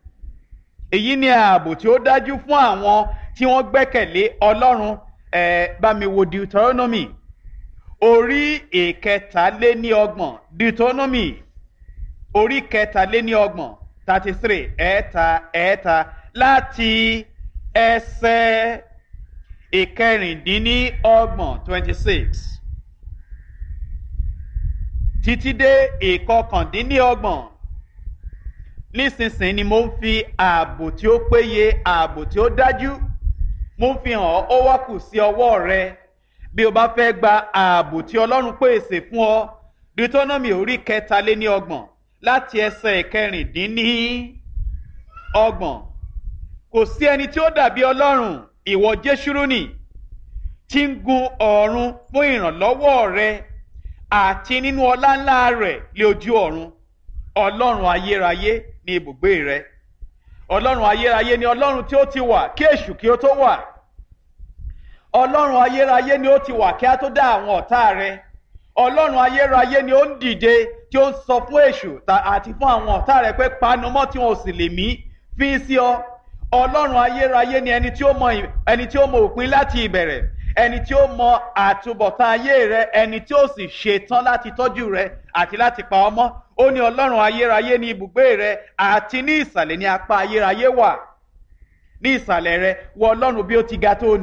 èyí ni ààbò tí ó dájú fún àwọn tí wọ́n gbẹ́kẹ̀lé ọlọ́run ẹ̀ bá mi wo deuteronomy orí ìkẹtàléníọgbọ̀n deuteronomy orí kẹtàléníọgbọ̀n thirty three ẹ̀ẹ́ta ẹ̀ẹ́ta láti ẹsẹ̀ ìkẹrìndínlọ́gbọ̀n twenty six títí dé ìkọkàndínlọ́gbọ̀n nísinsìnyí ni mo ń fi ààbò tí ó péye ààbò tí ó dájú mo ń fi hàn ọ́ ó wá kù sí ọwọ́ rẹ bí o bá fẹ́ gba ààbò tí ọlọ́run pèsè fún ọ deuteronomy orí kẹtàléní ọgbọ̀n láti ẹsẹ̀ ìkẹrìndínní ọgbọ̀n kò sí ẹni tí ó dàbí ọlọ́run ìwọ jésùrúnì tí ń gun ọ̀run fún ìrànlọ́wọ́ rẹ àti nínú ọlá ńlá rẹ̀ lé ojú ọ̀run ọlọ́run ayérayé ní ibùgbé rẹ ọlọ́run ayérayé ni ọlọ́run tí ó ti wà kí èṣù kí ó tó wà ọlọ́run ayérayé ni ó ti wà kí á tó dá àwọn ọ̀tá rẹ ọlọ́run ayérayé ni ó ń dìde tí ó ń sọ fún èṣù àti fún àwọn ọ̀tá rẹ pé panumọ́ tí wọn ò sì lè mí fi sí ọ ọlọ́run ayérayé ni ẹni tí ó mọ ẹni tí ó mọ òpin láti ìbẹ̀rẹ̀ ẹni tí ó mọ àtúbọ̀tán ayé rẹ ẹni tí ó sì ṣetán láti tọ́jú rẹ àti láti pa ọmọ ó ní ọlọ́run ayérayé ní ibùgbé rẹ àti ní ìsàlẹ̀ ní apá ayérayé wà ní ìsàlẹ̀ rẹ wọ ọlọ́run bí ó ti ga tó nì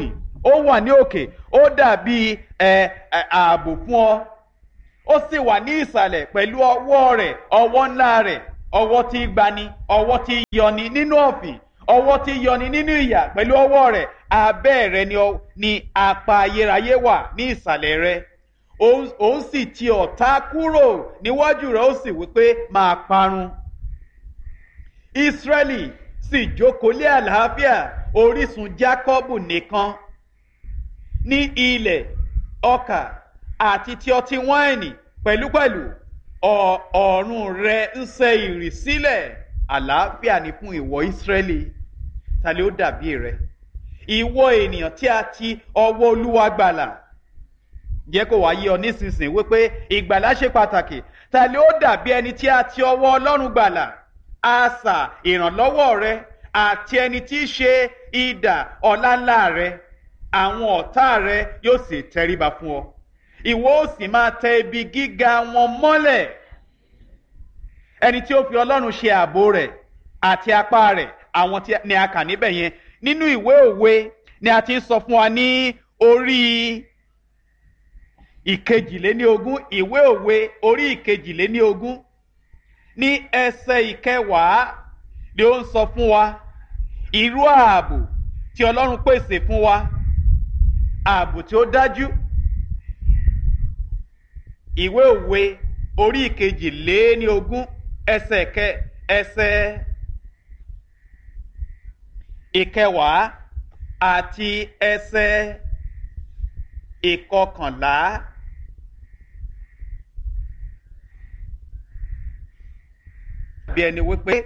ó wà ní òkè ó dàbí ẹ ẹ ààbò fún ọ ó sì wà ní ìsàlẹ̀ pẹ̀lú ọwọ́ rẹ̀ ọwọ́ ńlá rẹ̀ ọwọ́ tí í gbani ọwọ́ tí í yọni nínú ọ̀fìn ọwọ́ tí í yọni nínú ìyà pẹ̀lú ọwọ́ rẹ̀ abẹ́ rẹ̀ ni, ọ- ni apá ayérayé wà ní ìsàlẹ̀ rẹ̀ òun òun sì ti ọ̀tá kúrò níwájú rẹ̀ ó sì wípé máa parun Ísírẹ́lì sì jókòó lé àlàáfíà orísun Jákọ́bù nìkan ní ilẹ̀ ọkà àti ti ọtí wáìnì pẹ̀lúpẹ̀lú ọ̀- ọ̀run rẹ̀ ń ṣe ìrì sílẹ̀ àlàáfíà ni fún ìwọ Ísírẹ́lì ta ló dàbí rẹ ìwọ ènìyàn tí a ti ọwọ́ Olúwa gbàlà jẹ́ kó wá yé ọ nísinsìnyí wípé ìgbàlà ṣe pàtàkì ta ló dàbí ẹni tí a ti ọwọ́ Ọlọ́run gbàlà asà ìrànlọ́wọ́ rẹ àti ẹni tí í ṣe idà ọláńlá rẹ àwọn ọ̀tá rẹ yóò sì tẹríba fún ọ ìwọ ó sì máa tẹ ibi gíga wọn mọ́lẹ̀ ẹni tí ó fi ọlọ́run ṣe ààbò rẹ̀ àti apá rẹ̀ àwọn tí ni a kà níbẹ̀ yẹn nínú ìwé òwe ni a ti ń sọ fún wa ní orí ìkejìléníogún ìwé òwe orí ìkejìléníogún ní ẹsẹ̀ ìkẹwàá ni ó ń sọ fún wa irú ààbò tí ọlọ́run pèsè fún wa ààbò tí ó dájú ìwé òwe orí ìkejìléníogún ẹsẹ̀ kẹ ẹsẹ̀ ìkẹwàá àti ẹsẹ̀ ìkọkànlá. bí ẹni wípé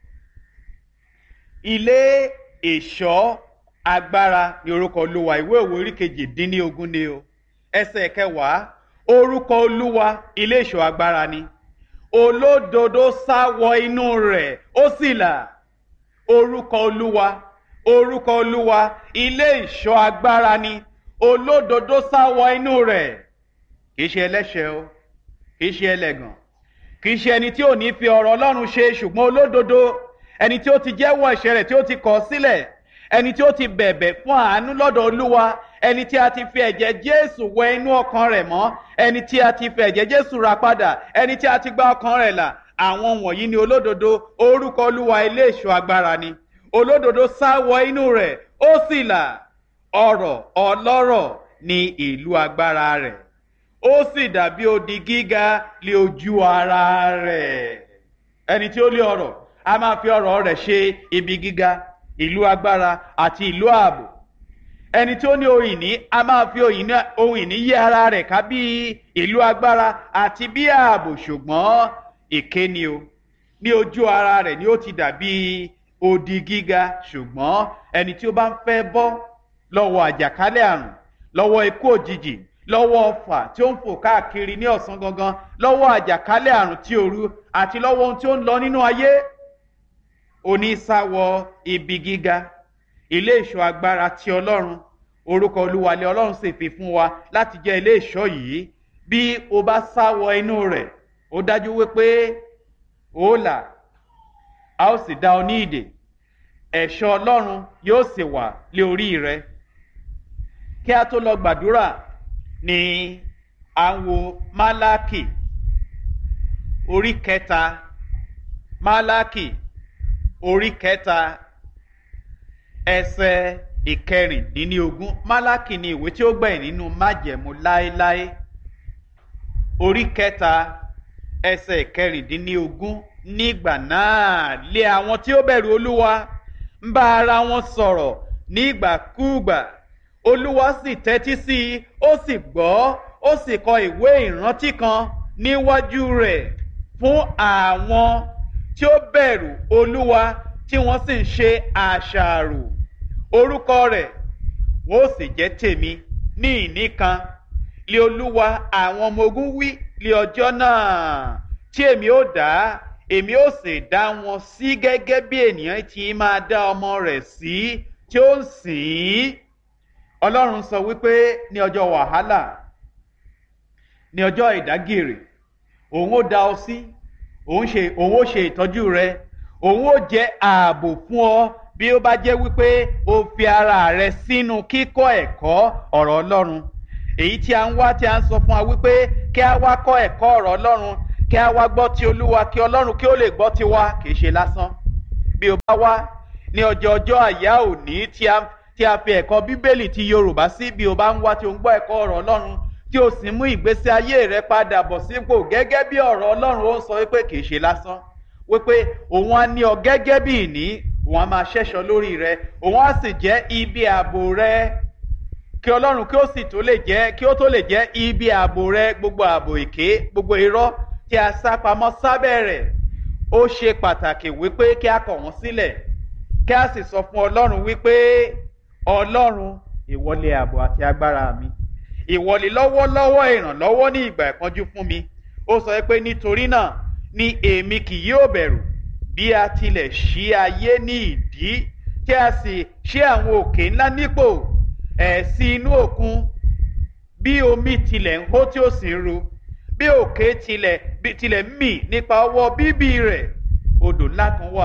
ilé ìṣọ́ agbára ni orúkọ olúwa ìwé òwe orí kejìdínlógún ni o ẹsẹ̀ kẹwàá orúkọ olúwa ilé ìṣọ́ agbára ni olódodo sá wọ inú rẹ̀ ó sì là orúkọ olúwa orúkọ olúwa ilé ìṣọ́ agbára ni olódodo sá wọ inú rẹ̀ kì í ṣe ẹlẹ́ṣẹ̀ o kì í ṣe ẹlẹ́gàn kì í ṣe ẹni tí ò ní fi ọ̀rọ̀ ọlọ́run ṣe ṣùgbọ́n olódodo ẹni tí ó ti jẹ́wọ́ ẹ̀ṣẹ̀ rẹ̀ tí ó ti kọ̀ sílẹ̀ ẹni tí ó ti bẹ̀bẹ̀ fún àánú lọ́dọ̀ olúwa ẹni tí a ti fi ẹ̀jẹ̀ jésù wẹ inú ọkàn rẹ̀ mọ́ ẹni tí a ti fi ẹ̀jẹ̀ jésù ra padà ẹni tí a ti gba ọkàn rẹ̀ là àwọn wọ̀nyí ni olódodo orúkọ olúwa ilé ìṣọ́ agbára ni olódodo sá wọ inú rẹ̀ ó sì là ọrọ̀ ọlọ́rọ̀ ní ìlú agbára rẹ̀ ó sì dàbí odi gíga lé ojú ara rẹ̀ ẹni tí ó lé ọrọ̀ a máa fi ọrọ̀ rẹ̀ ṣe ibi gíga ìlú agbára àti ìlú ààbò ẹni tí ó ní ohun ìní a máa fi ohun ìní yí ara rẹ̀ ká bí ìlú agbára àti bí ààbò ṣùgbọ́n èké ni o ní ojú ara rẹ̀ ni ó ti dàbí odi gíga ṣùgbọ́n ẹni tí ó bá ń fẹ́ bọ́ lọ́wọ́ àjàkálẹ̀ àrùn lọ́wọ́ ikú òjijì lọ́wọ́ ọfà tí ó ń fò káàkiri ní ọ̀sán gangan lọ́wọ́ àjàkálẹ̀ àrùn tí òru àti lọ́wọ́ ohun tí ó ń lọ nínú ayé onísàwọ̀ ibi gíga ilé ìṣọ́ agbára ti ọlọ́run orúkọ olúwalẹ̀ ọlọ́run sì fi fún wa láti jẹ́ ilé ìṣọ́ yìí bí o bá sáwọ inú rẹ̀ ó dájú wípé ó là a ó sì dá ọ ní ìdè ẹ̀ṣọ́ ọlọ́run yóò sì wà lé orí rẹ kí a tó lọ gbàdúrà ní àwọn málákì orí kẹta málákì orí kẹta ẹsẹ ìkẹrìndínlógún málákì ni ìwé tí ó gbẹ̀yìn nínú májẹ̀mú láéláé orí kẹta ẹsẹ ìkẹrìndínlógún nígbà náà lé àwọn tí ó bẹ̀rù olúwa ń bá ara wọn sọ̀rọ̀ nígbàkúùgbà olúwa sì tẹ́tí sí i ó sì gbọ́ ó sì kọ ìwé ìrántí kan níwájú rẹ̀ fún àwọn tí ó bẹ̀rù olúwa tí wọ́n sì ń ṣe àṣàrò orúkọ rẹ̀ wọ́n ó sì jẹ́ tèmi ní ìní kan lé olúwa àwọn ọmọ ogun wí lé ọjọ́ náà tí èmi ó dá èmi ó sì dá wọn sí gẹ́gẹ́ bí ènìyàn ti máa dá ọmọ rẹ̀ sí tí ó ń sìn ín ọlọ́run sọ wípé ní ọjọ́ wàhálà ní ọjọ́ ìdágìrì òun ó dá ọ sí òun ṣe òun ó ṣe ìtọ́jú rẹ òun ó jẹ́ ààbò fún ọ bí ó bá jẹ́ wípé o fi ara rẹ sínú kíkọ́ ẹ̀kọ́ ọ̀rọ̀ ọlọ́run èyí tí a ń wá tí a ń sọ fún wa wípé kí a wá kọ́ ẹ̀kọ́ ọ̀rọ̀ ọlọ́run kí a wá gbọ́ ti olúwa kí ọlọ́run kí ó lè gbọ́ ti wa kì í ṣe lásán bí o bá wá ní ọjọ́ ọjọ́ àyá òní tí a tí a fi ẹ̀kọ́ bíbélì ti yorùbá sí bí o bá ń wá tí o ń gbọ́ ẹ̀kọ́ ọ̀rọ̀ ọlọ́run tí o sì mú ìgbésí ayé rẹ padà bọ̀ sípò gẹ́gẹ́ bí ọ̀rọ̀ ọlọ́run ó sọ wípé kì í ṣe lásán wípé òun á ní ọ gẹ́gẹ́ bí ìní òun á máa ṣẹ́ṣọ lórí rẹ òun á sì jẹ́ ibi ààbò rẹ kí ọlọ́run kí ó sì tó lè jẹ́ kí ó tó lè jẹ́ ibi ààbò rẹ gbogbo ààbò èké gbogbo irọ́ tí a sá pamọ́ sábẹ́ rẹ̀ ó ṣe pàtàkì wípé kí a kọ̀ wọ́n sílẹ̀ kí a sì sọ fún ọlọ́run wípé ọlọ́run ìwọlé ààbò àti agbára mi ìwọlé lọ́wọ́lọ́wọ́ ìrànlọ́wọ́ ní ìgbà ìpọ́njú fún mi ó sọ pé nítorí náà ni èmi kì yóò bẹ̀rù bí a tilẹ̀ ṣí ayé ní ìdí tí a sì ṣí àwọn òkè ńlá nípò ẹ̀ sí inú òkun bí omi tilẹ̀ ń hó tí ó sì ń ru bí òkè tilẹ̀ bí tilẹ̀ ń mì nípa ọwọ́ bíbí rẹ̀ odò ńlá kan wà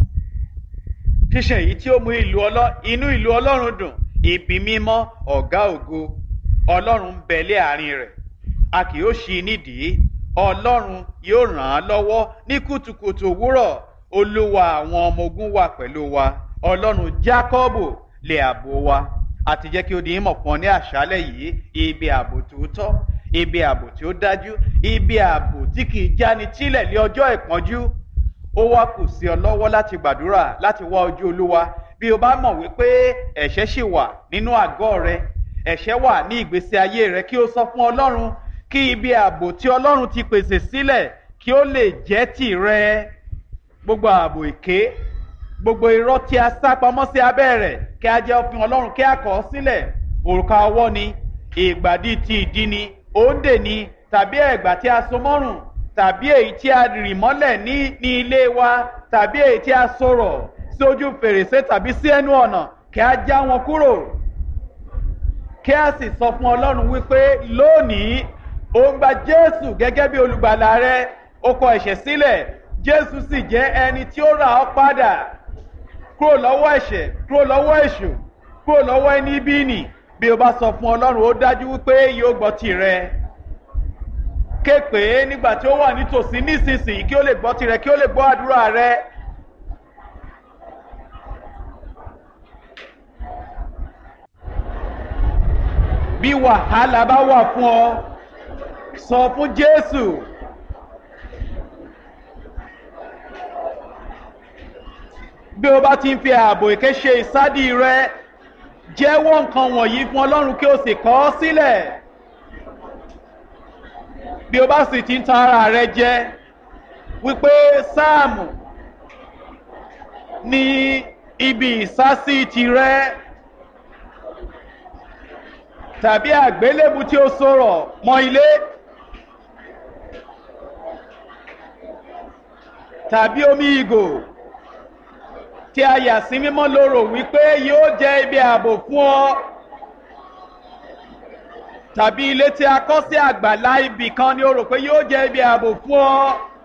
ṣíṣe èyí tí ó mú ìlú ọlọ́ inú ìlú ọlọ́run dùn ibi mímọ́ ọ̀gá ògo ọlọ́run ń bẹ lé àárín rẹ̀ a kì yóò ṣí i nídìí ọlọ́run yóò ràn án lọ́wọ́ ní kùtùkùtù òwúrọ̀ olúwa àwọn ọmọ ogun wà pẹ̀lú wa ọlọ́run jákọ́bù lè àbò wa àti jẹ́ kí ó di ìmọ̀ fún ọ ní àṣálẹ̀ yìí ibi ààbò tòótọ́ ibi ààbò tí ó dájú ibi ààbò tí kì í jáni tílẹ̀ lé ọjọ́ ìpọ́njú ó wá kù sí ọ lọ́wọ́ láti gbàdúrà láti wá ojú olúwa bí o bá mọ̀ wípé ẹ̀ṣẹ̀ ṣì wà nínú àgọ́ rẹ ẹ̀ṣẹ̀ wà ní ìgbésí ayé rẹ kí o sọ fún ọlọ́run kí ibi ààbò tí ọlọ́run ti pèsè sílẹ̀ kí ó lè jẹ́ tìrẹ gbogbo ààbò èké gbogbo irọ́ tí a sá pamọ́ sí abẹ́ rẹ̀ kí a jẹ́ òfin ọlọ́run kí a kọ̀ ọ́ sílẹ̀ òrùka ọwọ́ ni ìgbàdí ti ìdí ni òǹdè ni tàbí ẹ̀gbà tí a so mọ́rùn tàbí èyí tí a rì mọ́lẹ̀ ní ní ilé wa tàbí èyí tí a sọ̀rọ̀ sí ojú fèrèsé tàbí sí ẹnu ọ̀nà kí a já wọn kúrò kí a sì sọ fún ọlọ́run wípé lónìí ó ń gba jésù gẹ́gẹ́ bí olùgbàlà rẹ ó kọ ẹ̀ṣẹ̀ sílẹ̀ jésù sì jẹ́ ẹni tí ó rà ọ́ padà kúrò lọ́wọ́ ẹ̀ṣẹ̀ kúrò lọ́wọ́ èṣù kúrò lọ́wọ́ ẹni bí nì bí o bá sọ fún ọlọ́run ó dájú wípé yóò gbọ́ tirẹ̀ ké pé nígbà tí ó wà nítòsí nísinsìnyí kí ó lè gbọ́ tirẹ̀ kí ó lè gbọ́ àdúrà rẹ. bí wàhálà bá wà fún ọ sọ fún jésù. bí o bá ti ń fi ààbò èké ṣe ìsádì rẹ jẹ́wọ́ nǹkan wọ̀nyí fún ọlọ́run kí o sì kọ́ ọ sílẹ̀ bí o bá sì ti ń tan ara rẹ jẹ wípé sáàmù ní ibi ìsásí tirẹ tàbí àgbélébù tí ó sọ̀rọ̀ mọ́ ilé tàbí omi ìgò tí a yà sí mímọ́ lóró wípé yóò jẹ́ ibi ààbò fún ọ tàbí ilé tí a kọ́ sí àgbàlá ibì kan ni o rò pé yóò jẹ́ ibi ààbò fún ọ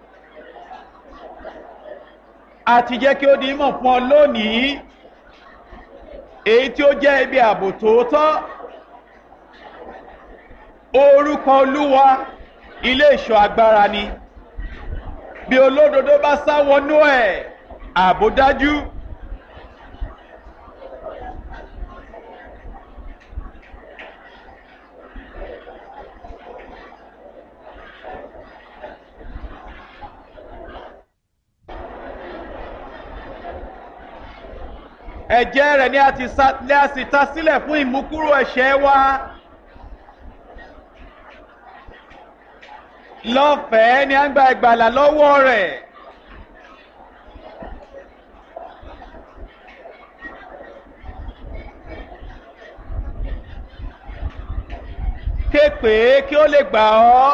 àti jẹ́ kí ó di mọ̀ fún ọ lónìí èyí tí ó jẹ́ ibi ààbò tòótọ́ orúkọ olúwa ilé ìṣọ́ agbára ni bí olódodo bá sá wọnú ẹ̀ ààbò dájú. ẹ̀jẹ̀ rẹ̀ ni a sì ta sílẹ̀ fún ìmúkúrò ẹ̀ṣẹ̀ wa. lọ́fẹ̀ẹ́ ni a ń gba ìgbàlà lọ́wọ́ rẹ̀. képe kí ó lè gbà ọ́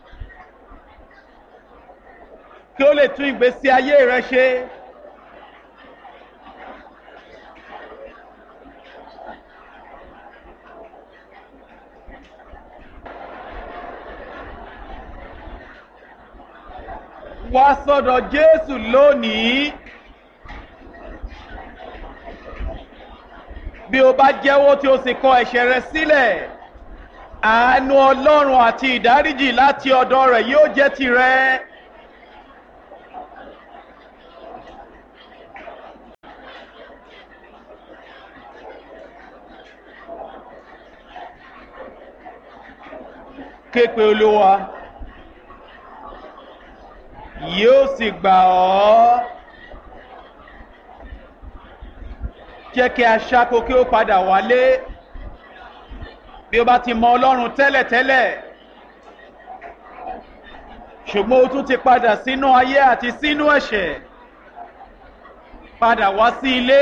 kí ó lè tún ìgbésí ayé rẹ ṣe. wá sọ́dọ̀ jésù lónìí bí o bá jẹ́wọ́ tí o sì kọ ẹ̀ṣẹ̀ rẹ sílẹ̀ àánú ọlọ́run àti ìdáríjì láti ọ̀dọ̀ rẹ̀ yóò jẹ́ tirẹ̀. képe olúwa yóò sì gbà ọ́ jẹ́ kí aṣáko kí ó padà wálé bí ó bá ti mọ ọlọ́run tẹ́lẹ̀tẹ́lẹ̀ ṣùgbọ́n ó tún ti padà sínú ayé àti sínú ẹ̀ṣẹ̀ padà wá sí ilé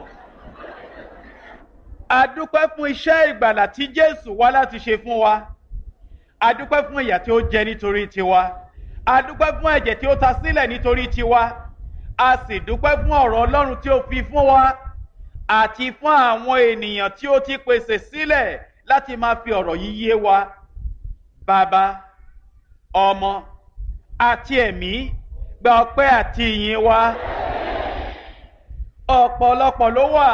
a dúpẹ́ fún iṣẹ́ ìgbàlà tí jésù wá láti ṣe fún wa a dúpẹ́ fún ìyà tí ó jẹ nítorí tiwa a dúpẹ́ fún ẹ̀jẹ̀ tí ó ta sílẹ̀ nítorí tiwa a sì dúpẹ́ fún ọ̀rọ̀ ọlọ́run tí ó fi fún wa àti fún àwọn ènìyàn tí ó ti pèsè sílẹ̀ láti máa fi ọ̀rọ̀ yìí yé wa bàbá ọmọ àti ẹ̀mí gba ọpẹ́ àti ìyìn wa ọ̀pọ̀lọpọ̀ ló wà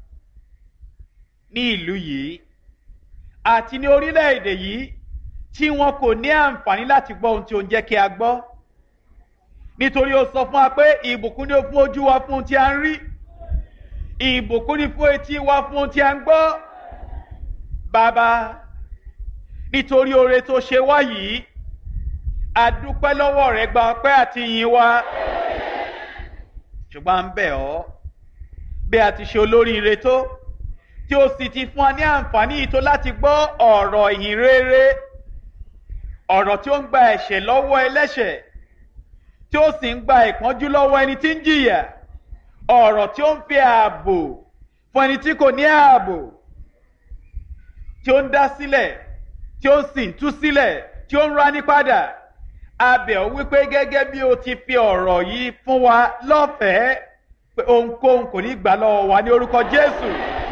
ní ìlú yìí àti ní orílẹ̀-èdè yìí tí wọn kò ní àǹfààní láti gbọ́ ohun tí ó ń jẹ́ kí a gbọ́ nítorí ó sọ fún wa pé ìbùkún ni ó fún ojú wa fún ohun tí a ń rí ìbùkún ni fún etí wa fún ohun tí a ń gbọ́ bàbá nítorí oore tó ṣe wá yìí a dúpẹ́ lọ́wọ́ rẹ gba ọpẹ́ àti ìyìn wa ṣùgbọ́n à ń bẹ̀ ọ́ bí a ti ṣe olóríire tó tí ó sì ti fún wa ní àǹfààní yìí tó láti gbọ́ ọ̀rọ̀ ìhìn rere ọ̀rọ̀ tí ó ń gba ẹ̀ṣẹ̀ lọ́wọ́ ẹlẹ́ṣẹ̀ tí ó sì ń gba ìpọ́njú lọ́wọ́ ẹni tí ń jìyà ọ̀rọ̀ tí ó ń fi ààbò fún ẹni tí kò ní ààbò tí ó ń dá sílẹ̀ tí ó sì ń tú sílẹ̀ tí ó ń rání padà abẹ̀ ọ́ wípé gẹ́gẹ́ bí o ti fi ọ̀rọ̀ yìí fún wa lọ́fẹ̀ẹ́ pé ohunkóhun kò ní gbà lọ́wọ́ wa ní orúkọ Jésù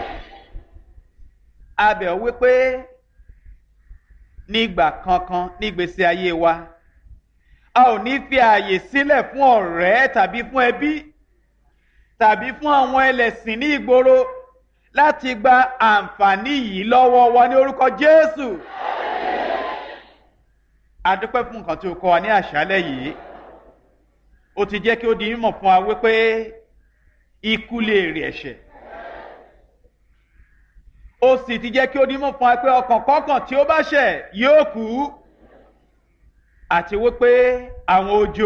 abẹ̀ ọ́ wípé nígbà kankan nígbèsè ayé wa a ò ní fi ààyè sílẹ̀ fún ọ̀rẹ́ tàbí fún ẹbí tàbí fún àwọn ẹlẹ́sìn ní ìgboro láti gba àǹfààní yìí lọ́wọ́ wa ní orúkọ Jésù. a dúpẹ́ fún nǹkan tí o kọ́ wa ní àṣálẹ́ yìí ó ti jẹ́ kí ó di mímọ̀ fún wa wípé ikú lè rè ẹ̀ṣẹ̀ ó sì ti jẹ́ kí ó di mímọ̀ fún wa pé ọkàn kọ́kàn tí ó bá ṣẹ̀ yóò kú àti wípé àwọn ojo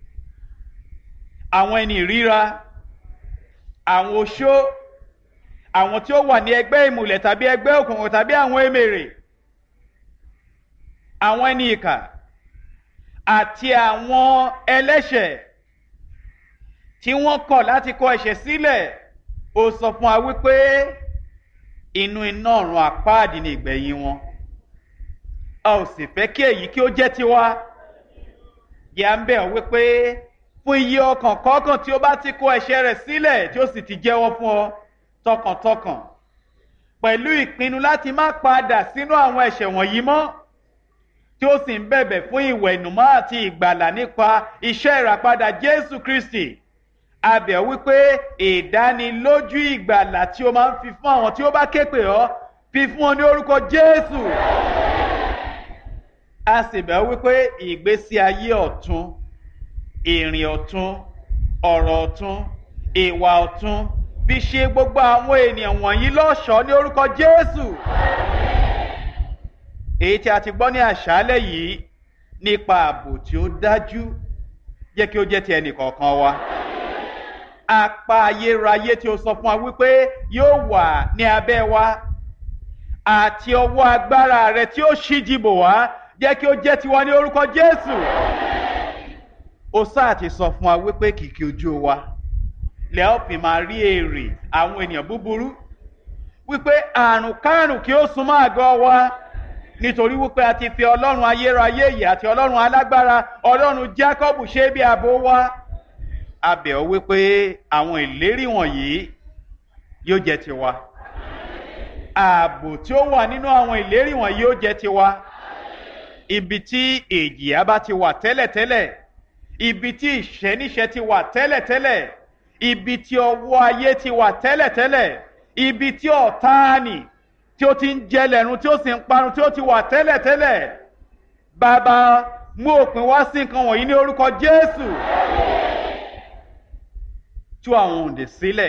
àwọn ẹni ìríra àwọn oṣó àwọn tí ó wà ní ẹgbẹ́ ìmùlẹ̀ tàbí ẹgbẹ́ òkùnkùn tàbí àwọn emèrè àwọn ẹni ìkà àti àwọn ẹlẹ́ṣẹ̀ tí wọ́n kọ̀ láti kọ ẹ̀ṣẹ̀ sílẹ̀ ó sọ fún wa wípé inú iná ọ̀run àpáàdì ni ìgbẹ̀yìn wọn a ò sì fẹ́ kí èyí kí ó jẹ́ tiwa yà ń bẹ̀ ọ́ wípé fún iye ọkàn kọ̀ọ̀kan tí ó bá ti kó ẹ̀ṣẹ̀ rẹ̀ sílẹ̀ tí ó sì ti jẹ́wọ́ fún ọ tọkàntọkàn pẹ̀lú ìpinnu láti má padà sínú àwọn ẹ̀ṣẹ̀ wọ̀nyí mọ́ tí ó sì ń bẹ̀bẹ̀ fún ìwẹ̀nùmọ́ àti ìgbàlà nípa iṣẹ́ ìràpadà Jésù Kristi a bẹ̀ ọ́ wípé ìdánilójú ìgbàlà tí ó máa ń fi fún àwọn tí ó bá ké pè ọ́ fi fún ọ ní orúkọ Jésù a sì bẹ̀ ọ́ wípé ìgbésí ayé ọ̀tun ìrìn ọ̀tun ọ̀rọ̀ ọ̀tun ìwà ọ̀tun fi ṣe gbogbo àwọn ènìyàn wọ̀nyí lọ́ṣọ̀ọ́ ní orúkọ Jésù. èyí tí a ti gbọ́ ní àṣálẹ́ yìí nípa ààbò tí ó dájú jẹ́ kí ó jẹ́ ti ẹnì kọ̀ọ̀kan wa. apá ayérayé tí ó sọ fún wa wípé yóò wà ní abẹ́ wa àti ọwọ́ agbára rẹ tí ó ṣíji bò wá jẹ́ kí ó jẹ́ tiwa ní orúkọ Jésù. ó sáà ti sọ fún wa wípé kìkì ojú wa lẹ́ ọ́ fi máa rí èrè àwọn ènìyàn búburú wípé àrùn kárùn kí ó súnmọ́ àgọ́ wa nítorí wípé a ti fi ọlọ́run ayérayé yìí àti ọlọ́run alágbára ọlọ́run Jákọ́bù ṣe bí ààbò wa a bẹ̀ ọ́ wípé àwọn ìlérí wọ̀nyí yóò jẹ́ tiwa ààbò tí ó wà nínú àwọn ìlérí wọ̀nyí yóò jẹ́ tiwa ibi tí èjìyà bá ti wà tẹ́lẹ̀tẹ́lẹ̀ ibi tí ìṣẹ́níṣẹ́ ti wà tẹ́lẹ̀tẹ́lẹ̀ ibi tí ọwọ́ ayé ti wà tẹ́lẹ̀tẹ́lẹ̀ ibi tí ọ̀táàní tí ó ti ń jẹlẹ̀run tí ó sì ń parun tí ó ti wà tẹ́lẹ̀tẹ́lẹ̀ bàbá mú òpin wá sí nǹkan wọ̀nyí ní orúkọ Jésù tú àwọn òǹdè sílẹ̀